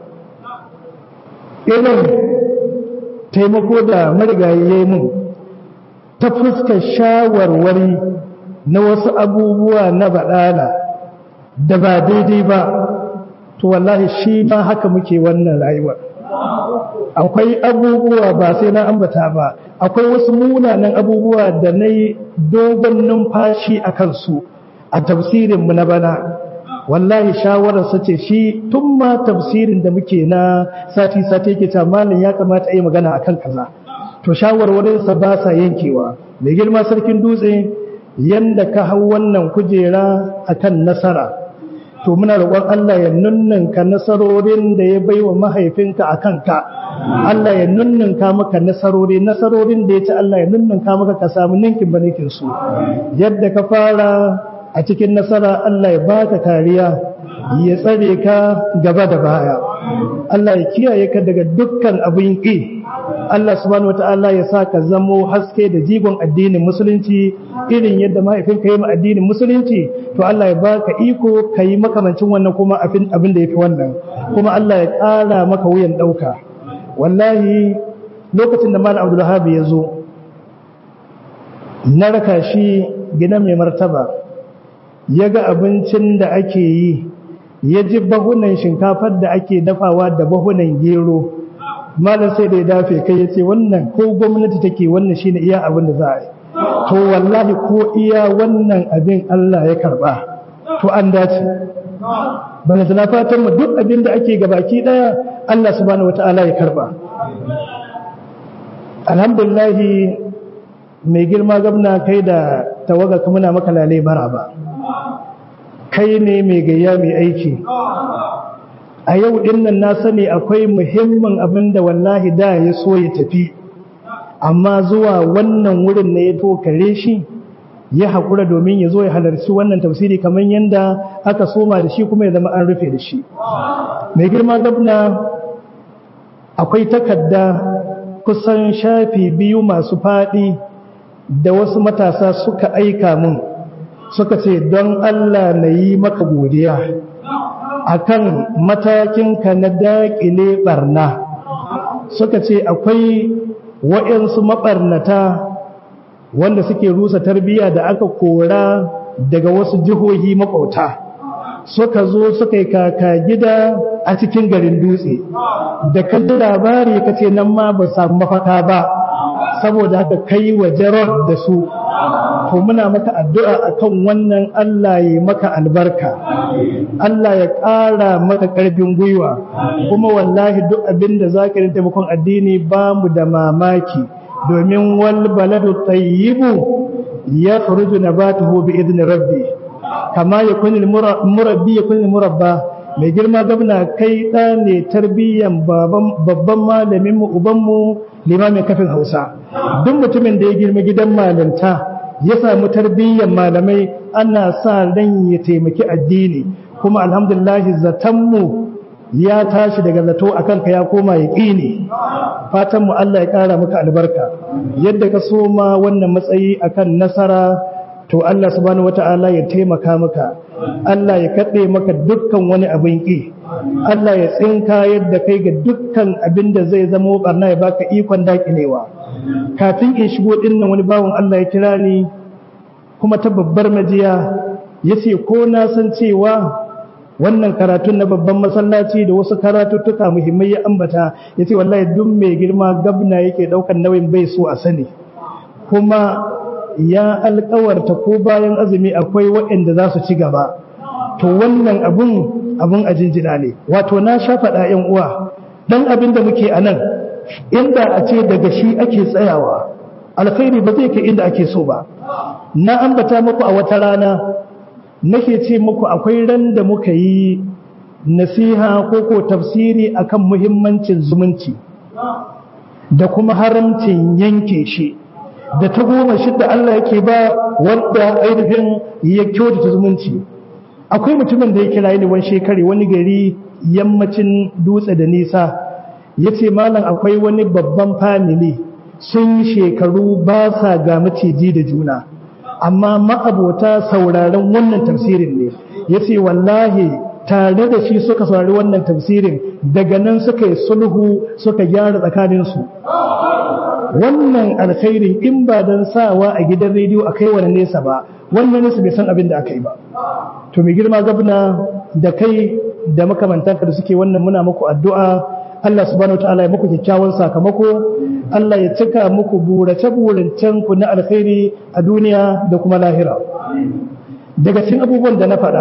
irin taimako da marigayi ya yi mun ta fuskar shawarwari na wasu abubuwa na baɗala da ba daidai ba to wallahi shi ma haka muke wannan rayuwar akwai abubuwa ba sai na ambata ba akwai wasu munanan abubuwa da na yi dogon numfashi a kansu a tafsirinmu na bana wallahi shawararsa ce shi tun ma tafsirin da muke na sati-sati ke malin ya kamata a yi magana akan kaza to shawarwarinsa ba sa yankewa mai girma sarkin dutse yanda ka hau wannan kujera akan nasara to muna roƙon Allah ya nunnunka nasarorin da ya baiwa mahaifinka a kanka Allah ya nunnunka maka nasarori nasarorin da ya ci Allah ya nunnunka maka ka samu ninkin banikin su yadda ka fara a cikin nasara Allah ya baka kariya ya tsare ka gaba da baya Allah ya kiyaye ka daga dukkan abin ƙi Allah subhanahu wata'ala ya sa ka zamo haske da jigon addinin musulunci irin yadda mahaifinka yi ma addinin musulunci to Allah ya baka iko ka yi makamancin wannan kuma abin da ya fi wannan kuma Allah ya ƙara maka wuyan ɗauka wallahi lokacin da malam abdulhab ya zo na raka shi gina mai martaba ya ga abincin da ake yi ya ji bahunan shinkafar da ake dafawa da bahunan gero malam sai da ya dafe kai ya ce wannan ko gwamnati take wannan shine iya abin da za a yi to wallahi ko iya wannan abin Allah ya karba to an dace bana tana fatan mu duk abin da ake gabaki daya Allah subhanahu wataala ya karba alhamdulillahi mai girma gabna kai da tawaga muna maka lalai bara ba kai ne mai gayya mai aiki a yau dinnan na sani akwai muhimmin abin da wallahi da ya so ya tafi amma zuwa wannan wurin ne ya tokare shi ya haƙura domin ya zo ya halarci wannan tafsiri kamar yadda aka soma da shi kuma ya zama an rufe da shi mai girma gabna akwai takarda kusan shafi biyu masu faɗi da wasu matasa suka aika mun suka ce don Allah na yi maka godiya akan matakinka na daƙile ɓarna suka ce akwai waɗansu maɓarnata wanda suke rusa tarbiyya da aka kora daga wasu jihohi makwauta suka zo suka yi kaka gida a cikin garin dutse da kalli labari ka ce nan ma ba samu mafaka ba saboda haka kai wa jarar da su to muna maka addu'a akan wannan Allah ya maka albarka Allah ya ƙara maka ƙarfin gwiwa kuma wallahi duk abin da za ka yi taimakon addini ba mu da mamaki domin wal baladu tayyibu ya kharuju nabatuhu bi idni rabbi kama yakun murabbi yakun murabba mai girma gabna kai da ne tarbiyyan babban malamin mu uban mu limamin kafin Hausa duk mutumin da ya girma gidan malanta ya samu tarbiyyan malamai ana sa ran ya taimaki addini kuma alhamdulillah zatanmu ya tashi daga zato akan ka ya koma ya ƙini fatan mu Allah ya ƙara maka albarka yadda ka soma wannan matsayi akan nasara to Allah subhanahu wata'ala ya taimaka maka Allah ya kaɗe maka dukkan wani abin ƙi Allah ya tsinka yadda kai ga dukkan abin da zai zamo barna ya baka ikon daƙilewa kafin in shigo dinnan wani bawan Allah ya kira ni kuma ta babbar majiya ya ce ko na san cewa wannan karatun na babban masallaci da wasu karatuttuka muhimmai ya ambata ya ce wallahi duk mai girma gabna yake daukan nauyin bai so a sani kuma ya alkawarta ko bayan azumi akwai waɗanda za su ci gaba to wannan abun abun a jinjina ne wato na sha faɗa ‘yan uwa dan abin da muke a nan inda a ce daga shi ake tsayawa alkhairi ba zai kai inda ake so ba na ambata muku a wata rana nake ce muku akwai ran da muka yi nasiha ko ko tafsiri akan muhimmancin zumunci da kuma haramcin yanke shi da ta goma shidda Allah yake ba wanda ainihin ya kyautata zumunci akwai mutumin da ya kira ni wani shekari wani gari yammacin dutse da nisa ya ce malam akwai wani babban family sun shekaru ba sa ga maciji da juna amma ma'abota sauraron wannan tafsirin ne ya ce wallahi tare da shi suka saurari wannan tafsirin daga nan suka yi sulhu suka gyara tsakaninsu wannan alkhairin in ba don sawa a gidan rediyo a kai wani nesa ba wannan nesa bai san abin da aka yi ba to mai girma gabna da kai da makamantanka da suke wannan muna muku addu'a Allah subhanahu wa ta'ala ya muku kyakkyawan sakamako Allah ya cika muku burace-burancen ku na alkhairi a duniya da kuma lahira daga cikin abubuwan da na faɗa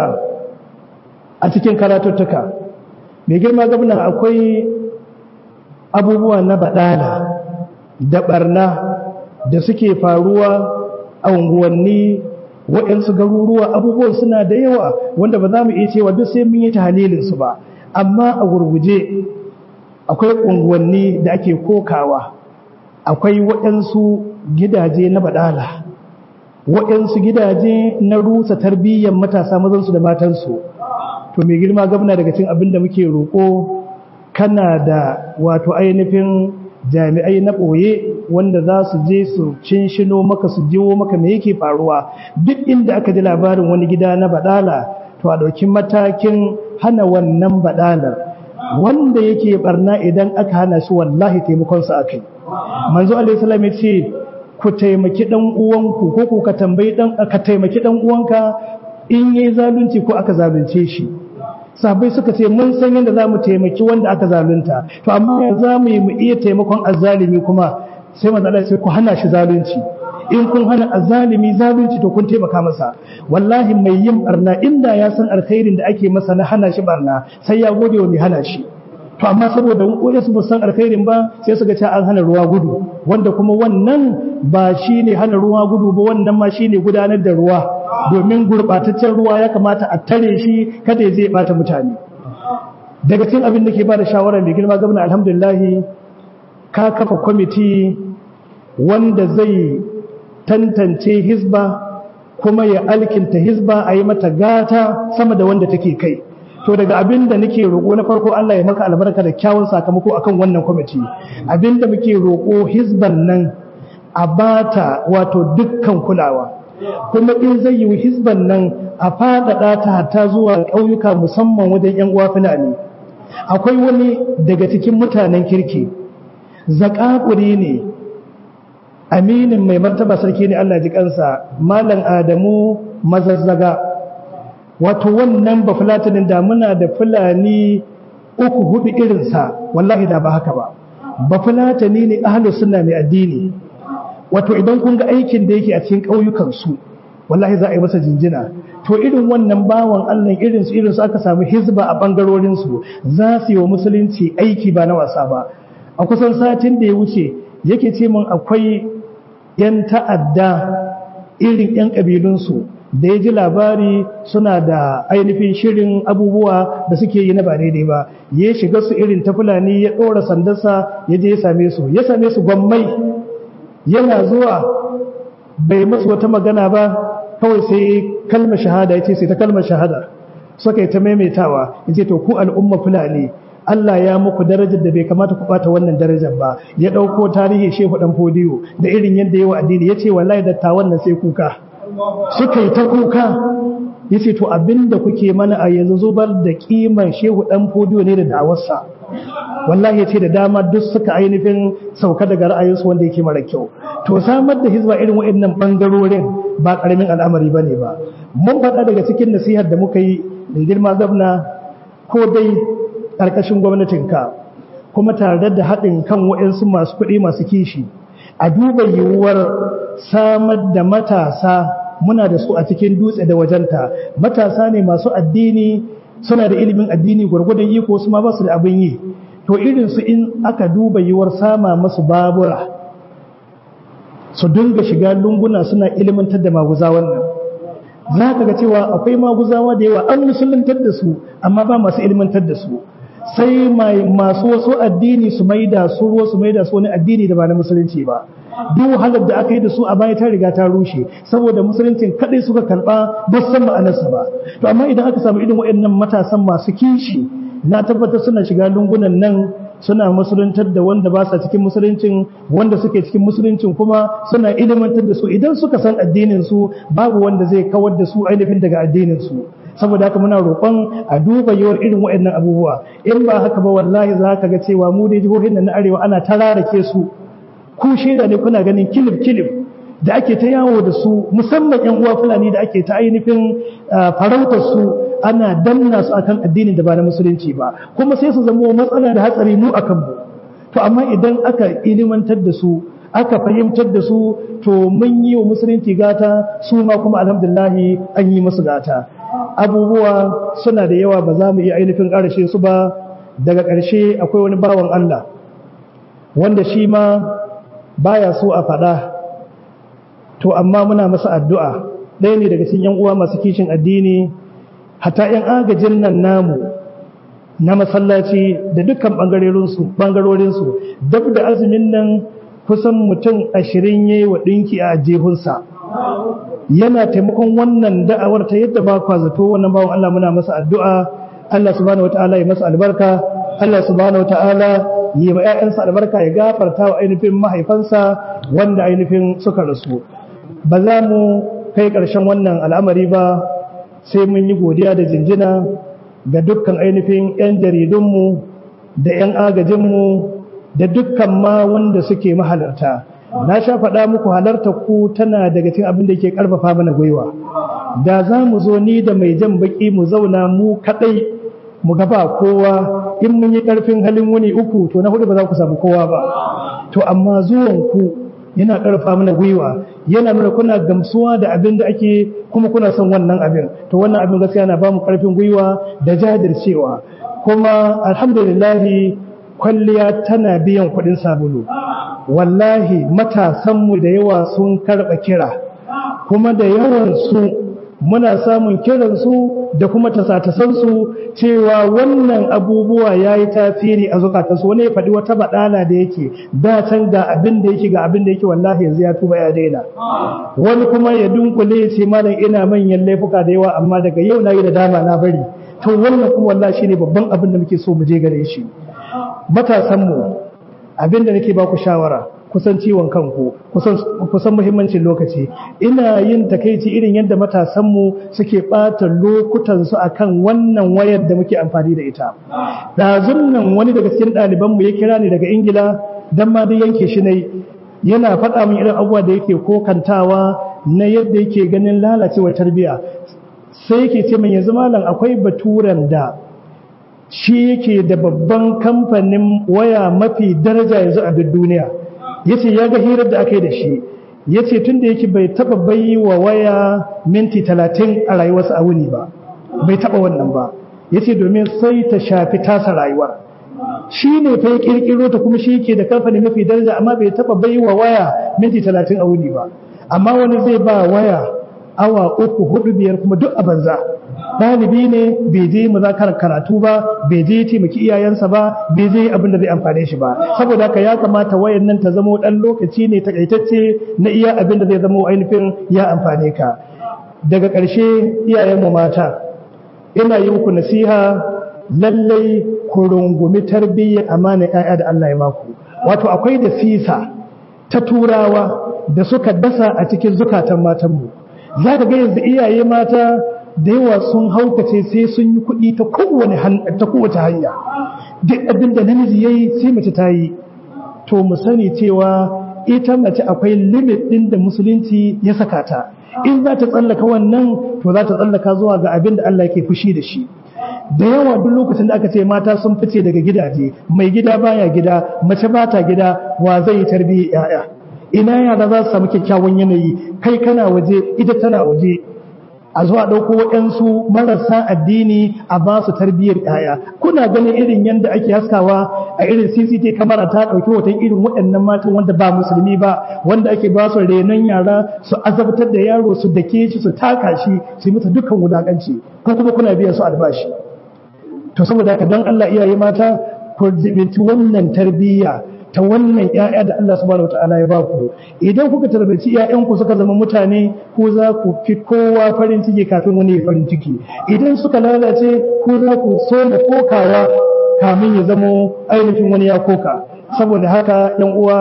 a cikin karatuttuka mai girma gabna akwai abubuwa na baɗala da ɓarna da suke faruwa a unguwanni waɗansu garuruwa abubuwan suna da yawa wanda ba za mu iya cewa duk sai mun yi ta halilinsu ba amma a gurguje akwai unguwanni da ake kokawa akwai waɗansu gidaje na baɗala waɗansu gidaje na rusa tarbiyyar matasa mazansu da matansu to mai girma gabna daga cin abin da muke roƙo kana da wato ainihin jami'ai na ɓoye wanda za su je su cinshino maka su jiwo maka me yake faruwa duk inda aka ji labarin wani gida na baɗala to a ɗauki matakin hana wannan baɗalar wanda yake barna idan aka hana shi wallahi taimakonsa akai manzo alaihi salam ya ce ku taimaki dan uwanku ko ku ka tambayi dan ka taimaki dan uwanka in yayi zalunci ko aka zalunce shi sahabbai suka ce mun san yadda zamu taimaki wanda aka zalunta to amma ya zamu yi mu iya taimakon azzalimi kuma sai manzo Allah ya ce ku hana shi zalunci in kun hana azzalimi zalunci to kun taimaka masa wallahi mai yin barna inda ya san alkhairin da ake masa na hana shi barna sai ya gode wa mai hana shi to amma saboda wani su san alkhairin ba sai su ga cewa an hana ruwa gudu wanda kuma wannan ba shine hana ruwa gudu ba wannan ma shine gudanar da ruwa domin gurbataccen ruwa ya kamata a tare shi kada ya zai bata mutane daga cikin abin da ke ba da shawara mai girma gwamna alhamdulillah ka kafa kwamiti wanda zai tantance hizba kuma ya alkinta hizba a yi mata gata sama da wanda take kai to daga abin da nake roƙo na farko Allah ya maka albarka da kyawun sakamako akan wannan kwamiti abin da muke roƙo hizban nan a bata wato dukkan kulawa kuma in zai yi hizban nan a faɗaɗa ta hatta zuwa ƙauyuka musamman wajen 'yan uwa fulani akwai wani daga cikin mutanen kirki zakakuri ne aminin mai martaba sarki ne Allah ji kansa malam adamu mazazzaga wato wannan ba fulatinin da muna da fulani uku hudu irinsa wallahi da ba haka ba ba fulatani ne ahlus sunna mai addini wato idan kun ga aikin da yake a cikin ƙauyukan su wallahi za a yi masa jinjina to irin wannan bawan Allah irin su irin su aka samu hizba a bangarorin su za su yi wa musulunci aiki ba na wasa ba a kusan satin da ya wuce yake ce min akwai yan ta'adda irin yan kabilun su da ya ji labari suna da ainihin shirin abubuwa da suke yi na ba daidai ba ya shiga su irin ta fulani ya ɗora sandarsa ya je ya same su ya same su gwammai yana zuwa bai masu wata magana ba kawai sai kalmar shahada ya ce sai ta kalmar shahada suka yi ta maimaitawa ya ce to ku al'umma fulani Allah ya muku darajar da bai kamata ku bata wannan darajar ba ya ɗauko tarihi shehu ɗan fodiyo da irin yadda yawa addini ya ce wallahi dattawan nan sai kuka suka yi ta kuka ya ce to abinda kuke mana a yanzu zubar da kiman shehu ɗan fodiyo ne da dawarsa wallahi ya ce da dama duk suka ainihin sauka daga ra'ayinsu wanda yake mara kyau to samar da hizba irin waɗannan ɓangarorin ba ƙaramin al'amari ba ne ba mun faɗa daga cikin nasihar da muka yi da girma gwamna ko dai ƙarƙashin gwamnatinka kuma tare da haɗin kan waɗansu masu kuɗi masu kishi a duba yiwuwar samar da matasa muna da su a cikin dutse da wajenta matasa ne masu addini suna da ilimin addini gwargwadon iko su ma ba su da abin yi to irinsu in aka duba yiwuwar sama masu babura su dinga shiga lunguna suna ilimantar da maguza wannan za ka ga cewa akwai maguzawa da yawa an musuluntar da su amma ba masu ilimantar da su sai masu wasu addini su maida su ruwa su maida su wani addini da ba na musulunci ba duk wahalar da aka yi da su a baya ta riga ta rushe saboda musuluncin kadai suka karba ba san ma'anarsa ba to amma idan aka samu irin waɗannan matasan masu kishi na tabbatar suna shiga lungunan nan suna musuluntar da wanda ba sa cikin musuluncin wanda suke cikin musuluncin kuma suna ilimantar da su idan suka san addinin su babu wanda zai kawar da su ainihin daga addinin su saboda haka muna roƙon a duba yawar irin waɗannan abubuwa in ba haka ba wallahi za ka ga cewa mu dai jihohin nan na arewa ana tararake su ku shaida ne kuna ganin kilif kilif da ake ta yawo da su musamman yan uwa fulani da ake ta ainihin farautar su ana danna su akan addinin da ba na musulunci ba kuma sai su zama matsala da hatsari mu akan mu to amma idan aka ilimantar da su aka fahimtar da su to mun yi wa musulunci gata su ma kuma alhamdulillahi an yi musu gata abubuwa suna da yawa ba za mu iya ainihin ƙarshe su ba daga ƙarshe akwai wani bawan Allah wanda shi ma baya so a faɗa to amma muna masa addu'a ɗaya ne daga cikin 'yan uwa masu kishin addini hata 'yan agajin nan namu na masallaci da dukkan ɓangarorinsu duk da azumin nan kusan mutum ashirin ya yi wa ɗinki a jihunsa yana taimakon wannan da'awar ta yadda ba kwa zato wannan bawan Allah muna masa addu'a Allah subhanahu wata'ala ya masa albarka Allah subhanahu wata'ala yi ma 'ya'yansa albarka ya gafarta wa ainihin mahaifansa wanda ainihin suka rasu ba za mu kai ƙarshen wannan al'amari ba sai mun yi godiya da jinjina ga dukkan ainihin 'yan jaridunmu da 'yan agajinmu da dukkan ma wanda suke mahalarta na sha faɗa muku halarta ku tana daga cikin abin da ke ƙarfafa mana gwiwa da za mu zo ni da mai jan baƙi mu zauna mu kaɗai mu gaba kowa in mun yi ƙarfin halin wuni uku to na hudu ba za ku samu kowa ba to amma zuwan ku yana ƙarfa mana gwiwa yana nuna kuna gamsuwa da abin da ake kuma kuna son wannan abin to wannan abin gaskiya na ba mu ƙarfin gwiwa da jajircewa kuma alhamdulillahi kwalliya tana biyan kuɗin sabulu wallahi matasanmu da yawa sun karɓa kira kuma da yawan su muna samun kiransu da kuma tasatasansu cewa wannan abubuwa ya yi tasiri a zukatansu wani ya faɗi wata baɗala da yake da can ga abin da yake ga abin da yake wallahi yanzu ya tuba ya daina wani kuma ya dunkule ya ce malam ina manyan laifuka da yawa amma daga yau na yi da dama na bari to wannan kuma wallahi shine babban abin da muke so mu je gare shi matasanmu abin da nake ba ku shawara kusan ciwon kanku kusan muhimmancin lokaci ina yin takaici irin yadda matasanmu suke ɓata lokutansu a kan wannan wayar da muke amfani da ita ɗazun nan wani daga cikin ɗalibanmu ya kira ni daga ingila don ma dai yanke shi ne yana faɗa min irin abubuwa da yake kokantawa na yadda yake ganin lalacewar tarbiyya sai yake ce min yanzu malam akwai baturen da shi yake da babban kamfanin waya mafi daraja yanzu a duk duniya ya ce ya ga hirar da aka yi da shi ya ce tun da yake bai taba bayi wa waya minti talatin a rayuwarsa a wuni ba bai taba wannan ba ya ce domin sai ta shafi tasa rayuwar shi ne fa ya kirkiro ta kuma shi ke da kamfani mafi daraja amma bai taba bayi wa waya minti talatin a wuni ba amma wani zai ba waya awa uku hudu biyar kuma duk a banza ɗalibi ne bai je muzakarar karatu ba bai je taimaki iyayensa ba bai je abin da zai amfane shi ba saboda haka ya kamata wayan nan ta zamo ɗan lokaci ne takaitacce na iya abin da zai zamo ainihin ya amfane ka daga ƙarshe iyayenmu mata ina yi muku nasiha lallai ku rungumi tarbiyyar amana ƴaƴa da Allah ya baku wato akwai da sisa ta turawa da suka dasa a cikin zukatan matanmu za ka ga yanzu iyaye mata da yawa sun haukace sai sun yi kuɗi ta kowace hanya duk abin da namiji ya yi sai mace ta yi to mu sani cewa ita mace akwai limit ɗin da musulunci ya saka ta in za ta tsallaka wannan to za ta tsallaka zuwa ga abin da Allah yake fushi da shi da yawa duk lokacin da aka ce mata sun fice daga gidaje mai gida baya gida mace ba ta gida wa zai yi tarbiyyar yaya ina yara za su samu kyakkyawan yanayi kai kana waje ita tana waje a zuwa ɗauko waɗansu marasa addini a ba su tarbiyyar ‘ya'ya kuna ganin irin yadda ake haskawa a irin cct kamara ta ɗauki hoton irin waɗannan matan wanda ba musulmi ba wanda ake ba su renon yara su azabtar da yaro su dake shi su taka shi su yi mata dukkan wulaƙanci ko kuma kuna biyan su albashi to saboda haka don allah iyaye mata ku zibinci wannan tarbiyya ta wannan ‘ya'ya da Allah subhanahu wa ta'ala ya ba ku idan kuka tarbaci ‘ya'yanku suka zama mutane ko za ku fi kowa farin ciki kafin wani ya farin ciki idan suka lalace ko za ku so da kokawa kamin ya zamo ainihin wani ya koka saboda haka ‘yan uwa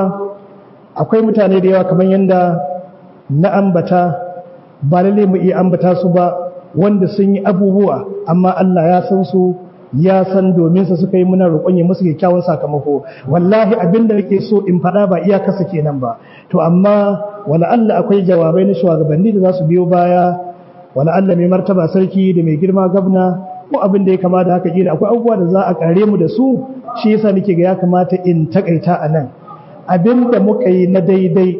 akwai mutane da yawa kamar yadda na ambata ba lalle mu iya ambata su ba wanda sun yi abubuwa amma Allah ya san su ya san domin sa suka yi muna roƙon ya musu kyakkyawan sakamako wallahi abin da nake so in faɗa ba iya kasa kenan ba to amma wala Allah akwai jawabai na shugabanni da za su biyo baya wala Allah mai martaba sarki da mai girma gabna ko abin da ya kamata haka kila akwai abubuwa da za a kare mu da su shi yasa nake ga ya kamata in takaita a nan abin da muka yi na daidai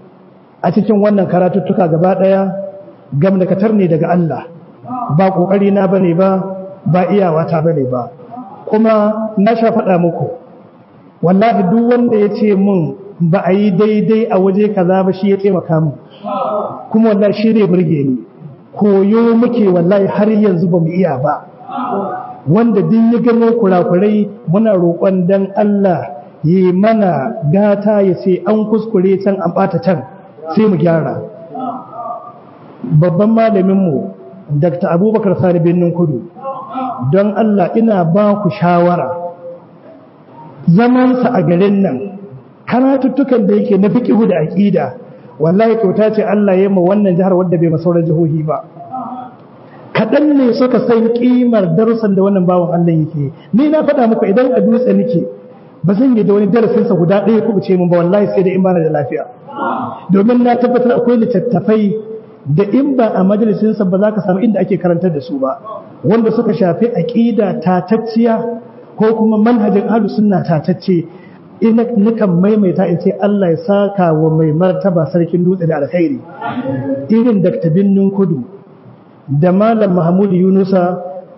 a cikin wannan karatuttuka gaba ɗaya gamdakatar ne daga Allah ba ƙoƙari na bane ba ba iyawata bane ba kuma na sha faɗa muku wallahi duk wanda ya ce mun ba a yi daidai a waje kaza ba shi ya taimaka mu kuma wallahi shi ne burge ni koyo muke wallahi har yanzu ba mu iya ba wanda din ya gano kurakurai muna roƙon dan Allah yi mana gata ya sai an kuskure can an ɓata can sai mu gyara babban malaminmu dr abubakar sani birnin kudu don Allah ina ba ku shawara zamansa a garin nan karatuttukan da yake na fiƙihu da aƙida wallahi kyauta ce Allah ya ma wannan jihar wadda bai masauran jihohi ba kaɗan ne suka san ƙimar darussan da wannan bawan Allah yake ni na faɗa muku idan a dutse nake ba zan yi da wani darasinsa guda ɗaya ku ce mun ba wallahi sai da in bana da lafiya domin na tabbatar akwai littattafai da in ba a majalisinsa ba za ka samu inda ake karantar da su ba wanda suka shafi aƙida tatacciya ko kuma manhajin ahlus sunna tatacce ina nukan maimaita in ce Allah ya saka wa mai martaba sarkin dutse da alkhairi irin Dr. Binnin Kudu da Malam Mahmud Yunusa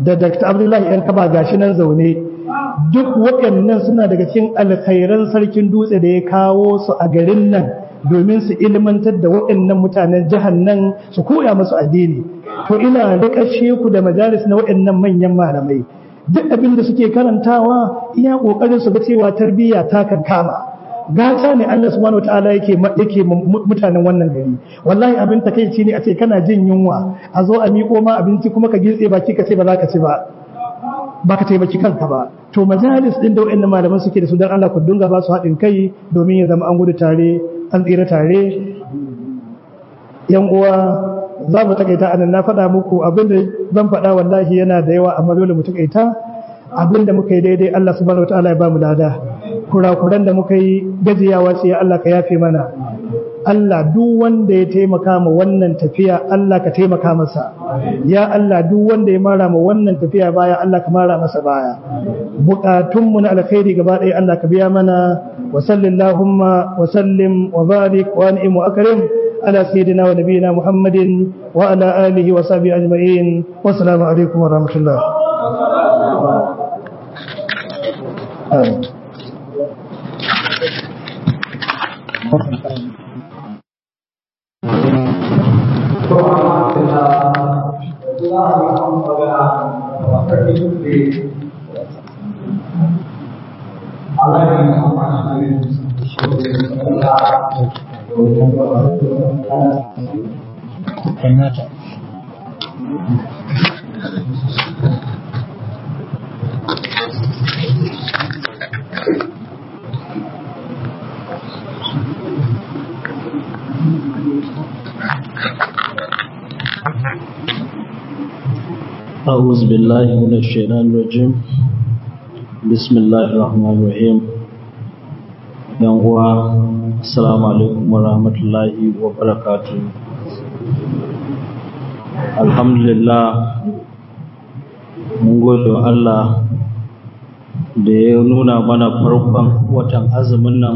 da dr abdullahi yan kaba gashi nan zaune duk waɗannan suna daga cikin alkhairan sarkin dutse da ya kawo su a garin nan domin su ilmantar da waɗannan mutanen jihar nan su koya musu addini to ina riƙashe ku da majalis na waɗannan manyan malamai duk abin da suke karantawa iya ƙoƙarin su ga cewa tarbiyya ta kankama gata ne Allah subhanahu wataala yake yake mutanen wannan gari wallahi abin takeici ne a ce kana jin yunwa a zo a miƙo ma abinci kuma ka gintse baki ka ce ba za ka ci ba ba ka taimaki kanka ba to majalis din da wayannan malaman suke da su dan Allah ku dunga ba su haɗin kai domin ya zama an gudu tare an tsira tare yan uwa za mu takaita anan na faɗa muku abinda zan faɗa wallahi yana da yawa amma dole mu takaita abinda muka yi daidai Allah subhanahu wataala ya ba mu lada kurakuran da muka yi gajiyawa ce Allah ka yafe mana Allah duk wanda ya taimaka ma wannan tafiya Allah ka taimaka masa ya Allah duk wanda ya mara ma wannan tafiya baya Allah ka mara masa baya bukatunmu na alkhairi gaba ɗaya Allah ka biya mana wa sallallahu wa sallim wa barik wa an'im wa akrim ala sayyidina wa nabiyina Muhammadin wa ala alihi wa sahbihi ajma'in wa assalamu alaikum wa rahmatullah أعوذ بالله من الشيطان الرجيم بسم الله الرحمن الرحيم uwa assalamu alaikum wa rahmatullahi wa barakatu alhamdulillah mun gode wa Allah da ya nuna mana farkon watan azumin nan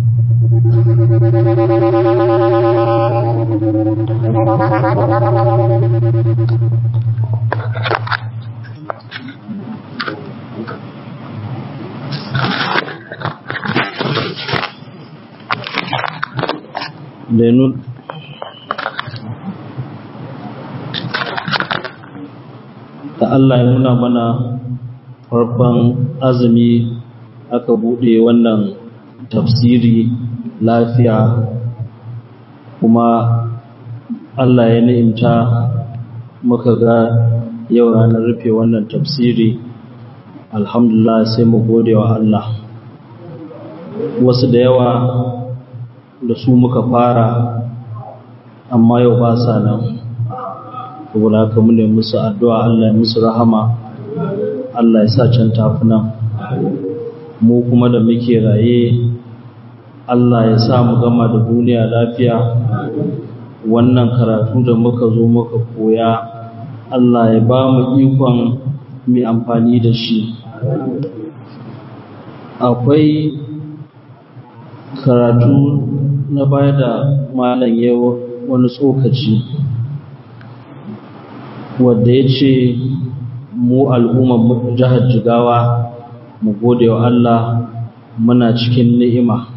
da nun da Allah ya nuna mana farkon azumi aka bude wannan tafsiri lafiya kuma Allah ya ni'imta muka ga yau ranar rufe wannan tafsiri alhamdulillah sai mu gode wa Allah wasu da yawa da su muka fara amma yau ba sa nan saboda haka mu ne musu addu'a Allah ya musu rahama Allah ya sa can tafi nan mu kuma da muke raye Allah ya sa mu gama da duniya lafiya wannan karatu da muka zo muka koya Allah ya ba mu ikon mai amfani da shi akwai karatu na baya da malam ya wani tsokaci wadda ya ce mu al'ummar jihar jigawa mu gode wa Allah muna cikin ni'ima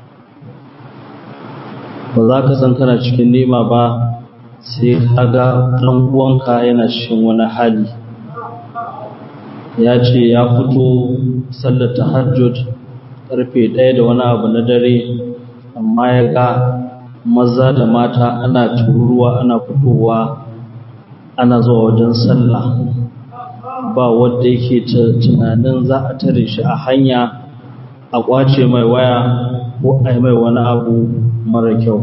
ba za ka san kana cikin ni'ima ba sai ka ga ɗan uwanka yana cikin wani hali ya ce ya fito sallar tahajjud karfe ɗaya da wani abu na dare amma ya ga maza da mata ana tururuwa ana fitowa ana zuwa wajen sallah ba wadda yake tunanin za a tare shi a hanya a kwace mai waya ko a mai wani abu mara kyau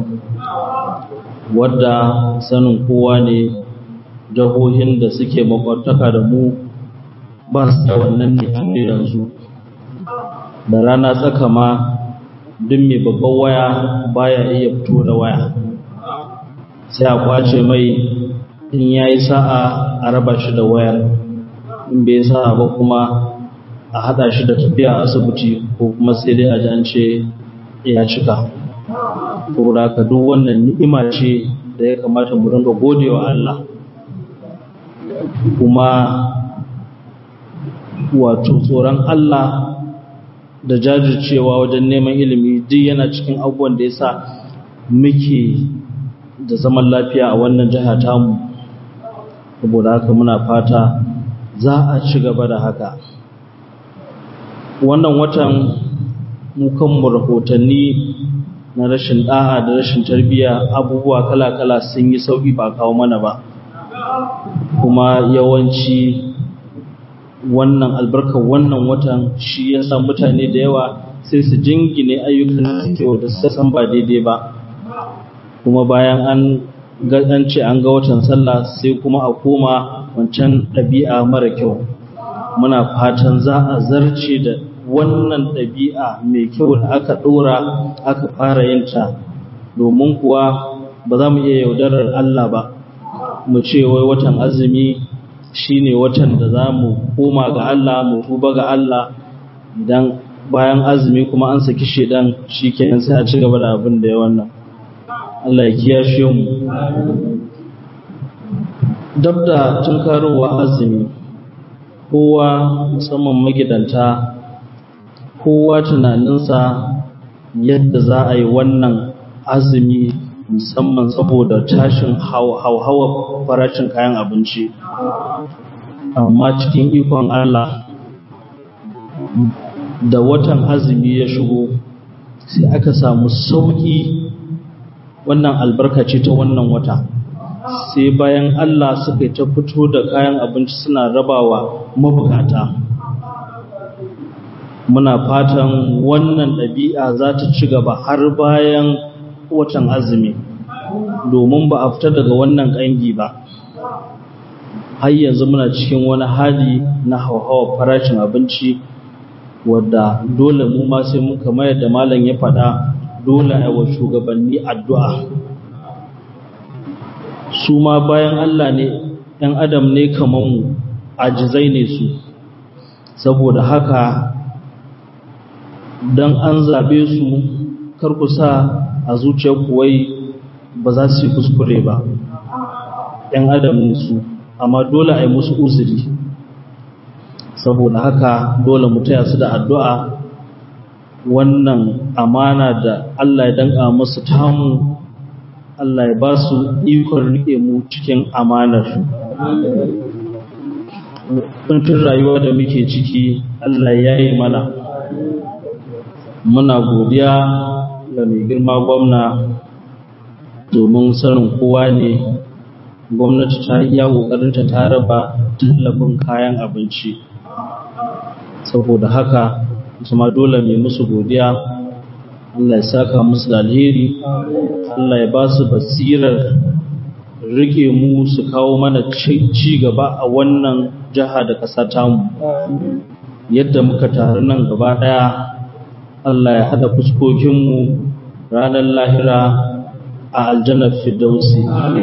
wadda sanin kowa ne jihohin da suke makwataka da mu ba su da wannan ne yanzu da rana tsaka ma duk mai babban waya baya iya fito da waya sai a kwace mai in ya yi sa'a a raba shi da wayar in bai sa'a ba kuma a hada shi da tafiya asibiti ko kuma sai dai a ji an ce ya cika saboda haka duk wannan ni'ima ce da ya kamata mu dinga godewa Allah kuma wato tsoron Allah da jajircewa wajen neman ilimi duk yana cikin abubuwan da ya sa muke da zaman lafiya a wannan jiha tamu saboda haka muna fata za a ci gaba da haka wannan watan mukanmu rahotanni na rashin ɗa'a da rashin tarbiyya abubuwa kala-kala sun yi sauƙi ba kawo mana ba kuma yawanci wannan albarkar wannan watan shi ya sa mutane da yawa sai su jingine ayyukan da su san ba daidai ba kuma bayan an an ce an ga watan sallah sai kuma a koma wancan ɗabi'a mara kyau muna fatan za a zarce da wannan ɗabi'a mai kyau da aka ɗora aka fara yin ta domin kuwa ba za mu iya yaudarar Allah ba mu ce wai watan azumi shine watan da za mu koma ga Allah mu tuba ga Allah idan bayan azumi kuma an saki shedan shikenan sai a ci gaba da abin da ya wannan Allah ya kiyashe mu dab da tunkarowa azumi kowa musamman magidanta kowa tunaninsa yadda za a yi wannan azumi musamman saboda tashin hauhawa farashin kayan abinci amma cikin ikon Allah da watan azumi ya shigo sai aka samu sauki wannan albarkaci ta wannan wata sai bayan Allah suka ta fito da kayan abinci suna rabawa mabukata muna fatan wannan ɗabi'a za ta ci gaba har bayan watan azumi domin ba a fita daga wannan ƙangi ba har yanzu muna cikin wani hali na hauhawa farashin abinci wadda dole mu ma sai muka mayar da malam ya faɗa dole a wa shugabanni addu'a su ma bayan Allah ne ‘yan adam ne kamar mu ajizai ne su saboda haka don an zaɓe su karkusa a zuciyar kuwai ba za su yi kuskure ba ‘yan adam ne su amma dole a yi musu uzuri saboda haka dole mu taya su da addu'a wannan amana da Allah ya danka musu tamu Allah ya ba su ikon rike mu cikin amanar kuntun rayuwa da muke ciki Allah ya yi mana muna godiya ga mai girma gwamna domin sanin kowa ne gwamnati ta iya ƙoƙarinta ta raba tallafin kayan abinci saboda haka kuma dole mai musu godiya Allah ya saka musu da alheri Allah ya ba su basirar rike mu su kawo mana ci gaba a wannan jiha da ƙasa tamu yadda muka taru nan gaba ɗaya Allah ya haɗa fuskokinmu ranar lahira a aljanar fidausi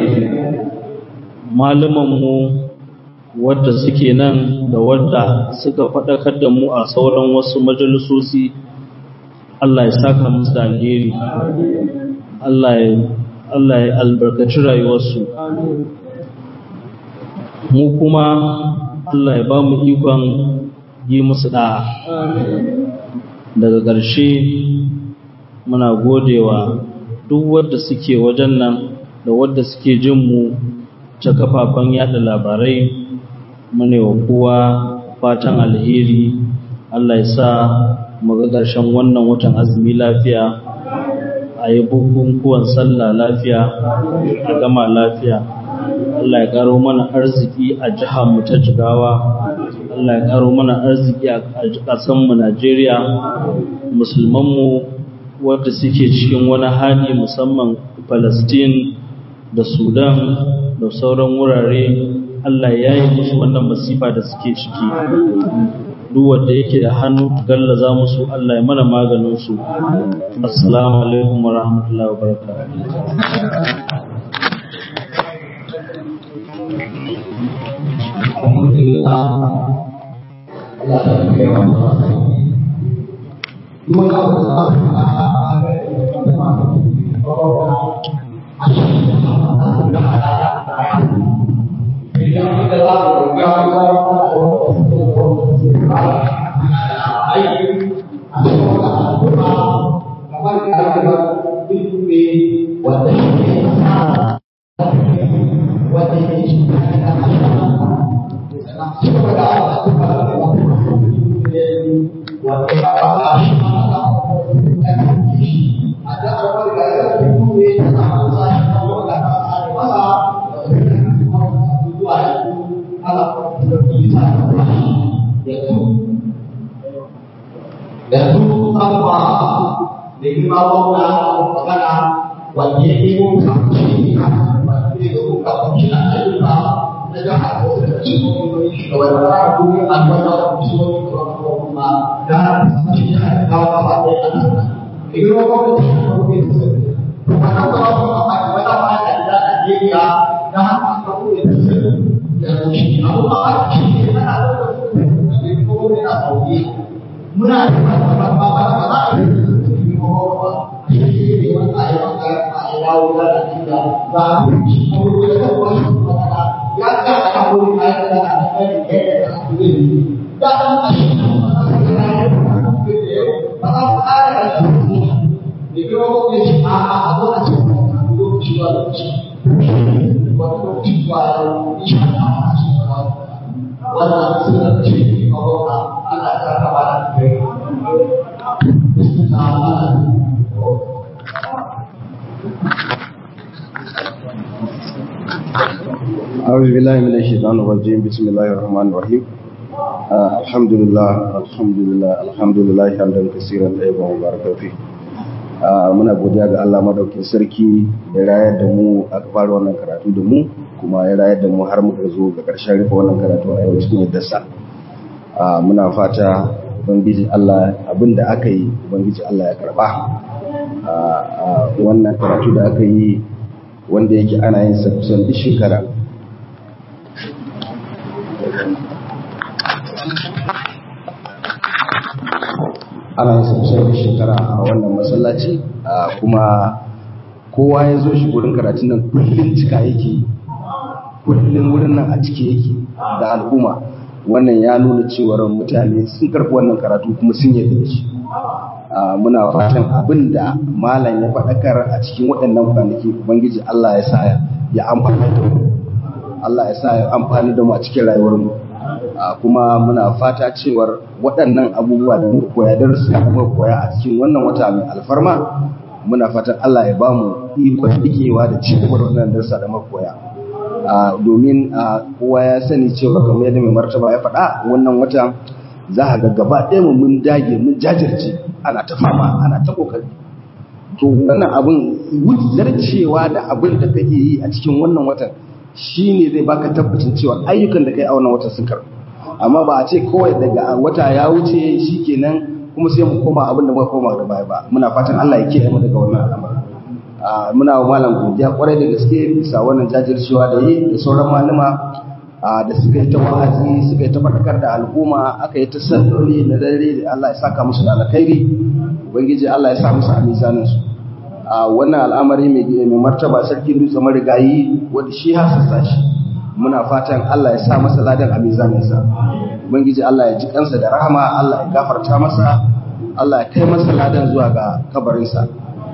malamanmu wadda suke nan da wadda suka faɗakar da mu a sauran wasu majalisosi Allah ya saka musu da alheri Allah ya Allah ya albarkaci rayuwarsu mu kuma Allah ya ba mu ikon yi musu da'a daga ƙarshe muna godewa duk wadda suke wajen nan da wadda suke jin mu ta kafafen yada labarai mune wa kowa fatan alheri Allah ya sa mu ga ƙarshen wannan watan azumi lafiya a yi bukukuwan sallah lafiya a gama lafiya Allah ya karo mana arziki a jihar mu ta jigawa Allah ya karo mana arziki a ƙasar mu Najeriya musulman mu wanda suke cikin wani hali musamman Palestine da Sudan da sauran wurare Allah ya yi musu wannan masifa da suke ciki duk wanda yake da hannu gallaza musu Allah ya mana maganin su assalamu alaikum wa rahmatullahi wa Thank you. yanzu abuwa da yi ma wanda magana wanda ya yi mun kamshi wanda ya yi kamshi na ayyuka na jihar da wasu da cikin wani shugaban da ya kuma an wanda da kuma wani shugaban kuma da shi ya kawo kafa ɗaya a nan da yi wa gwamnati da kuma wani shugaban kuma na kuma kuma a yi wata fata da Najeriya da haka aka kuma da su yanzu shi abubuwa a cikin yana da wani kuma na sauki muna da ba ba ba ba ba a yi ko ba shi ne wanda ya maka a dawo da da ba shi ko da ko ba ya ka ta ko ya ka da da kai ke da ku ne da da a shi ba ba a da ne ko ko ne shi a a a ko a shi ko shi ba shi ko ko shi ba shi a shi ba wannan suna ce ko ba ana ta ba da أعوذ بالله من الشيطان الرجيم بسم الله الرحمن الرحيم آه الحمد لله الحمد لله الحمد لله حمدا كثيرا طيبا مباركا فيه آه muna godiya ga Allah madaukin sarki da rayar da mu aka fara wannan karatu da mu kuma ya rayar da mu har muka zo ga ƙarshen rufe wannan karatu a yau cikin yaddarsa Ah, muna fata ubangiji Allah abinda aka yi ubangiji Allah ya karba Ah, ah, wannan karatu da aka yi wanda yake ana yin sa kusan duk shekara ana yin sa kusan duk shekara a wannan masallaci ah, kuma kowa ya zo shi wurin karatun nan kullum cika yake kullum wurin nan a cike yake da al'umma wannan ya nuna cewar mutane sun karɓi wannan karatu kuma sun yarda da shi Ah, muna fatan abin da malam ya faɗakar a cikin waɗannan kwanaki ubangiji Allah ya sa ya amfani da mu Allah ya sa ya amfani da mu a cikin rayuwar mu Ah, kuma muna fata cewar waɗannan abubuwa da muka koya darussa da muka koya a cikin wannan wata mai alfarma muna fatan Allah ya ba mu ikon dikewa da ci gaba da wannan darussa da muka koya Ah, domin ah, kowa ya sani cewa kamar yadda mai martaba ya faɗa wannan wata za a ga gaba ɗaya mu mun dage mun jajirce ana ta fama ana ta kokari to wannan abin zarcewa da abin da kake yi a cikin wannan watan shine zai baka tabbacin cewa ayyukan da kai a wannan watan sun karɓu amma ba a ce kawai daga wata ya wuce shikenan kuma sai mu koma abin da muka koma da baya ba muna fatan Allah ya kiyaye mu daga wannan al'amari Ah, muna wa malam godiya kwarai da gaske bisa wannan jajircewa da yi da sauran malama ah, da suka yi ta wa'azi suka yi ta faɗakar da al'umma aka yi ta salloli na dare da Allah ya saka musu da alkhairi ubangiji Allah ya sa musu a mizanin su a wannan al'amari mai mai martaba sarki dutse marigayi wanda shi hasassa shi muna fatan Allah ya sa masa ladan a mizanin sa ubangiji Allah ya ji kansa da rahama Allah ya gafarta masa Allah ya kai masa ladan zuwa ga kabarinsa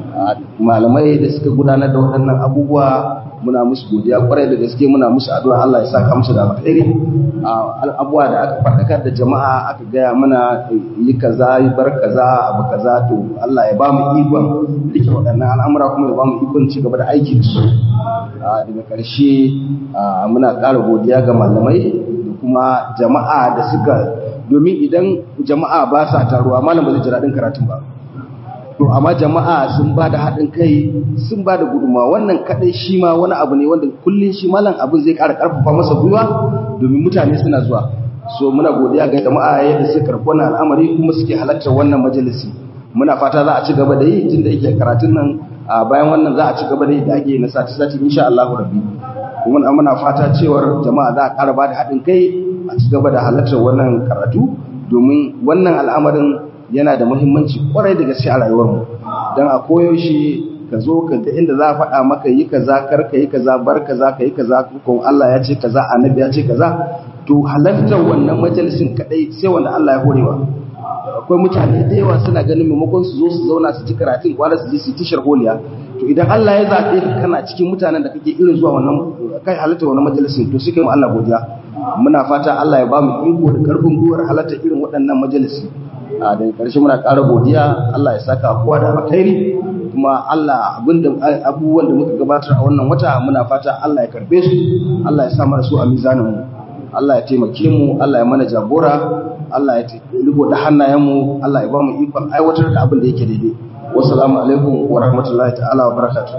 malamai da suka gudanar da waɗannan abubuwa muna musu godiya kwarai da gaske muna musu addu'a Allah ya saka musu da alkhairi abubuwa da aka faɗakar da jama'a aka gaya mana yi kaza yi bar kaza abu kaza to Allah ya ba mu ikon rike waɗannan al'amura kuma ya ba mu ikon ci gaba da aiki da su daga ƙarshe muna ƙara godiya ga malamai da kuma jama'a da suka domin idan jama'a ba sa taruwa malam ba zai ji daɗin karatun ba to amma jama'a sun ba da haɗin kai sun ba da gudunmawa wannan kaɗai shi ma wani abu ne wanda kullum shi malam abin zai ƙara ƙarfafa masa gwiwa domin mutane suna zuwa so muna godiya ga jama'a yadda suka karɓi wannan al'amari kuma suke halartar wannan majalisi muna fata za a ci gaba da yi tunda yake karatun nan a bayan wannan za a ci gaba da yi da ake na sati sati insha Allah rabbi kuma muna fata cewar jama'a za a ƙara ba da haɗin kai a ci gaba da halartar wannan karatu domin wannan al'amarin yana da muhimmanci kwarai da gaske a rayuwarmu don a koyaushe ka zo ka ga inda za a faɗa maka yi kaza kar ka yi kaza bar kaza ka yi kaza ko Allah ya ce kaza annabi ya ce kaza to halartar wannan majalisin kadai sai wanda Allah ya horewa akwai mutane da yawa suna ganin maimakon su zo su zauna su ji karatun kwana su je su tishar holiya to idan Allah ya zaɓe ka kana cikin mutanen da kake irin zuwa wannan kai halartar wannan majalisin to sai kai mu Allah godiya muna fata Allah ya ba mu iko da karfin gwiwar halarta irin waɗannan majalisi a daga ƙarshe muna ƙara godiya Allah ya saka kowa da alkhairi kuma Allah abinda abubuwan da muka gabatar a wannan wata muna fata Allah ya karbe su Allah ya sa mana su a mizanin mu Allah ya taimake mu Allah ya mana jagora Allah ya riko da hannayen mu Allah ya ba mu ikon aiwatar da abin da yake daidai wassalamu alaikum wa rahmatullahi ta'ala wa barakatuh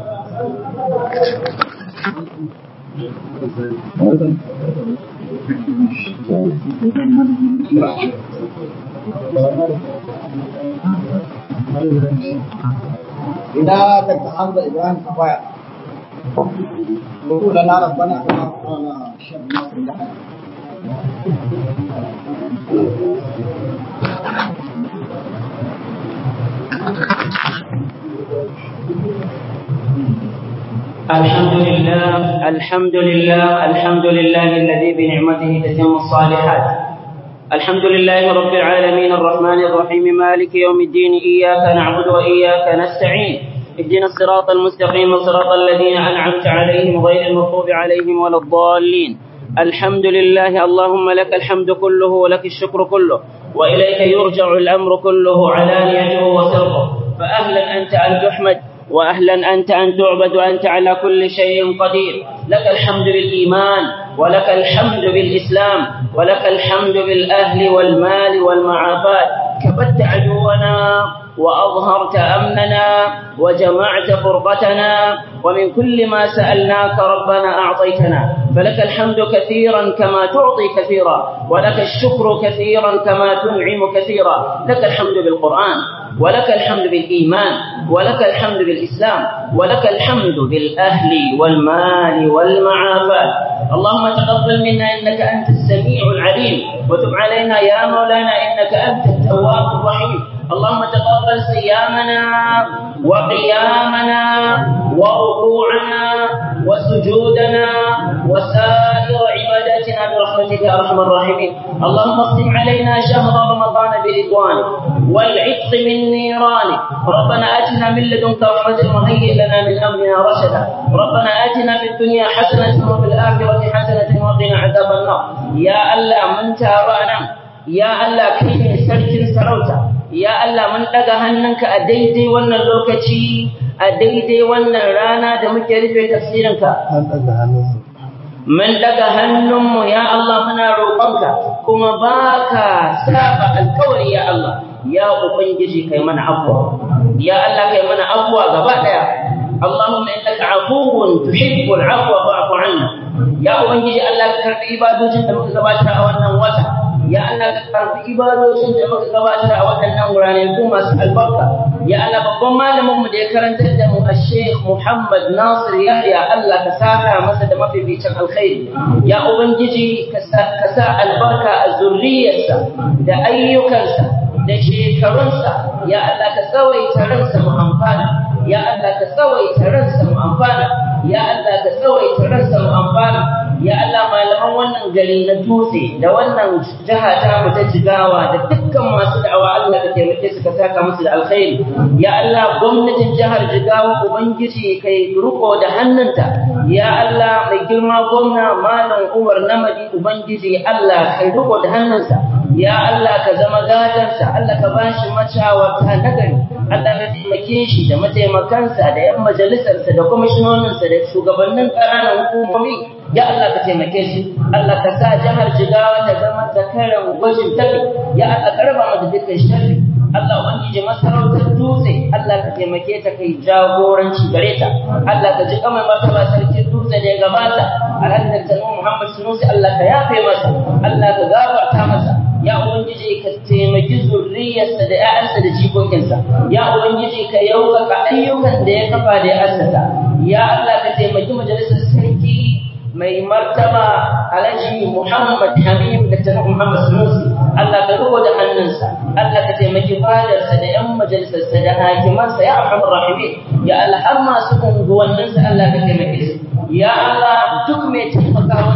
إذا تتحمل إبراهيم كفاية وقول لنا ربنا كما قال الشيخ ناصر الحي الحمد لله الحمد لله الحمد لله الذي بنعمته تتم الصالحات الحمد لله رب العالمين الرحمن الرحيم مالك يوم الدين إياك نعبد وإياك نستعين اهدنا الصراط المستقيم صراط الذين أنعمت عليهم غير المغضوب عليهم ولا الضالين الحمد لله اللهم لك الحمد كله ولك الشكر كله وإليك يرجع الأمر كله علانيته وسره فأهلا أنت أن تحمد وأهلا أنت أن تعبد وأنت على كل شيء قدير لك الحمد بالإيمان ولك الحمد بالإسلام ولك الحمد بالأهل والمال والمعافات كبت عدونا وأظهرت أمننا وجمعت فرقتنا ومن كل ما سألناك ربنا أعطيتنا فلك الحمد كثيرا كما تعطي كثيرا ولك الشكر كثيرا كما تنعم كثيرا لك الحمد بالقرآن ولك الحمد بالإيمان ولك الحمد بالإسلام ولك الحمد بالأهل والمال والمعافاة اللهم تقبل منا إنك أنت السميع العليم وتب علينا يا مولانا إنك أنت التواب الرحيم اللهم تقبل صيامنا وقيامنا وركوعنا وسجودنا وسائر عباداتنا برحمتك يا ارحم الراحمين اللهم اختم علينا شهر رمضان برضوانك والعتق من نيرانك ربنا اتنا من لدنك رحمه وهيئ لنا من امرنا رشدا ربنا اتنا في الدنيا حسنه وفي الاخره حسنه وقنا عذاب النار يا الله من تابعنا يا الله كيف سركن سروتا ya Allah mun daga hannunka a daidai wannan lokaci a daidai wannan rana da muke rufe tafsirinka mun daga hannunmu ya Allah muna roƙonka kuma baka saba alƙawari ya Allah ya ubangiji kai mana afwa ya Allah kai mana afwa gaba daya اللهم انك عفو تحب العفو فاعف عنا يا ubangiji Allah ka karbi ibadojin da muka gabata a wannan wata ya Allah ka karbi ibadojin da muka gabatar a waɗannan wurare ko masu albarka ya Allah babban malamin mu da ya karantar da mu a Sheikh Muhammad Nasir Yahya Allah ka saka masa da mafificin alkhairi ya ubangiji ka sa albarka a zurriyarsa da ayyukansa da shekarunsa ya Allah ka tsawaita ransa mu amfana ya Allah ka tsawaita ransa mu amfana ya Allah ka tsawaita ransa mu amfana ya Allah malaman wannan gari na dutse da wannan jiha ta mu ta jigawa da dukkan masu da'awa Allah ka taimake su ka saka musu da alkhairi ya Allah gwamnatin jihar jigawa ubangiji kai riko da hannunta ya Allah mai girma gwamna malam Umar Namadi ubangiji Allah kai riko da hannunsa ya Allah ka zama gadansa Allah ka bashi macawarta nagari Allah ka taimake shi da mataimakansa da yan majalisarsa da kwamishinoninsa da shugabannin ƙananan hukumomi ya Allah ka taimake shi Allah ka sa jihar Jigawa ta zama zakaran gwajin tafi ya Allah ka raba mata dukkan sharri Allah ubangiji masarautar dutse Allah ka taimake ta kai jagoranci gare ta Allah ka ji kamar martaba sarki dutse da ya gabata alhaji da Muhammad Sunusi Allah ka yafe masa Allah ka gafarta masa ya ubangiji ka taimaki zurriyarsa da ƴaƴansa da jikokinsa ya ubangiji ka yaukaka ayyukan da ya kafa da ya assasa ya Allah ka taimaki majalisar sarki mai martaba alhaji Muhammad Habib da tana Muhammad Sunusi Allah ka riko da hannunsa Allah ka taimaki fadarsa da ƴan majalisarsa da hakimansa ya arhamar rahimin ya Allah har masu unguwanninsa Allah ka taimake su ya Allah duk mai taimaka wannan tafsiri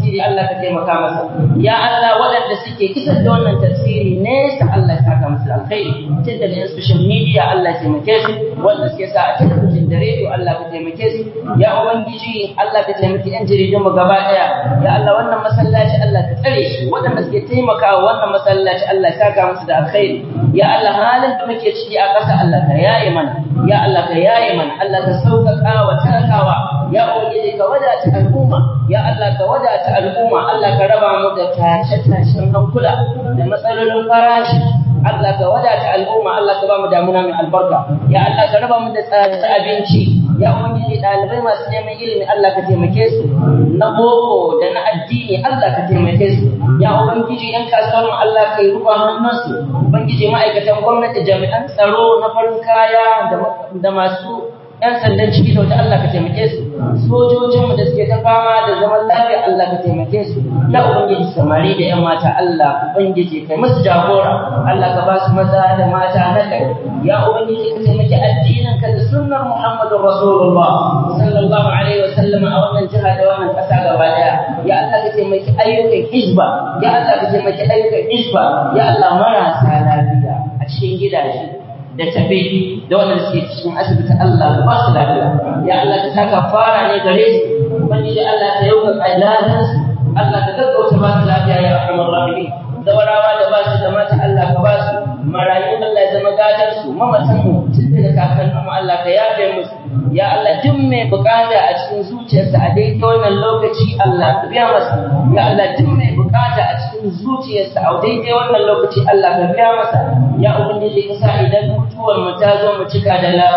tafsiri Allah ka taimaka masa ya Allah waɗanda suke kisar da wannan tafsiri nesa Allah ya saka musu alkhairi tun daga yan social media Allah ya taimake su wanda suke sa a talabijin da rediyo Allah ka taimake su ya ubangiji Allah ka taimaki yan jaridun mu gaba daya ya Allah wannan masallaci Allah ka tsare shi waɗanda suke taimakawa wannan masallaci Allah ya saka musu da alkhairi ya Allah halin da muke ciki a ƙasa Allah ka yaye mana ya Allah ka yaye mana Allah ka sauƙaƙa wa talakawa ya ubangiji ka wadata al'umma ya Allah ka wadata al'umma Allah ka raba mu da tashe-tashen hankula da matsalolin farashi Allah ka wadata al'umma Allah ka ba mu damuna mai albarka ya Allah ka raba mu da tsadar abinci ya ubangiji ɗalibai masu neman ilimi Allah ka taimake su na boko da na addini Allah ka taimake su ya ubangiji yan kasuwar Allah ka yi rufa hannunsu ubangiji ma'aikatan gwamnati jami'an tsaro na farin kaya da masu ‘yan sandan ciki da wata Allah ka taimake su, sojojinmu da suke ta fama da zaman lafiya Allah ka taimake su, ya Ubangiji samari da ‘yan mata Allah Ubangiji kai musu jagora, Allah ka ba su maza da mata na kai, ya Ubangiji ka taimaki addinin ka da sunnar Muhammadu Rasulullah sallallahu alaihi wa sallam a wannan jiha da wannan ƙasa gaba ɗaya, ya Allah ka taimaki ayyukan hizba, ya Allah ka taimaki ayyukan hizba, ya Allah marasa lafiya a cikin gidaje. da tafe da wannan suke cikin asibiti Allah ba su lafiya ya Allah ka saka fara ne gare su ubangiji Allah ka yauka kailalan su Allah ka gaggauta ba su lafiya ya arhamar rahimin zawarawa da ba su da mata Allah ka ba su marayu Allah ya zama gadar su mamatan mu tun daga kakannin mu Allah ka yafe musu ya Allah duk mai bukata a cikin zuciyarsa a daidai wannan lokaci Allah ka biya masa ya Allah duk mai bukata a cikin zuciyarsa a daidai wannan lokaci Allah ka biya masa ya ubangiji ka sa idan mutuwar mu ta zo mu cika da la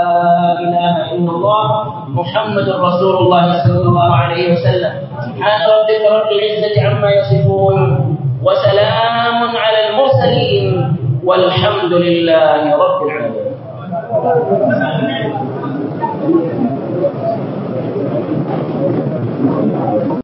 ilaha illallah muhammadur rasulullah sallallahu alaihi wasallam subhana rabbika rabbil izzati amma yasifun wa salamun ala al mursalin والحمد لله رب العالمين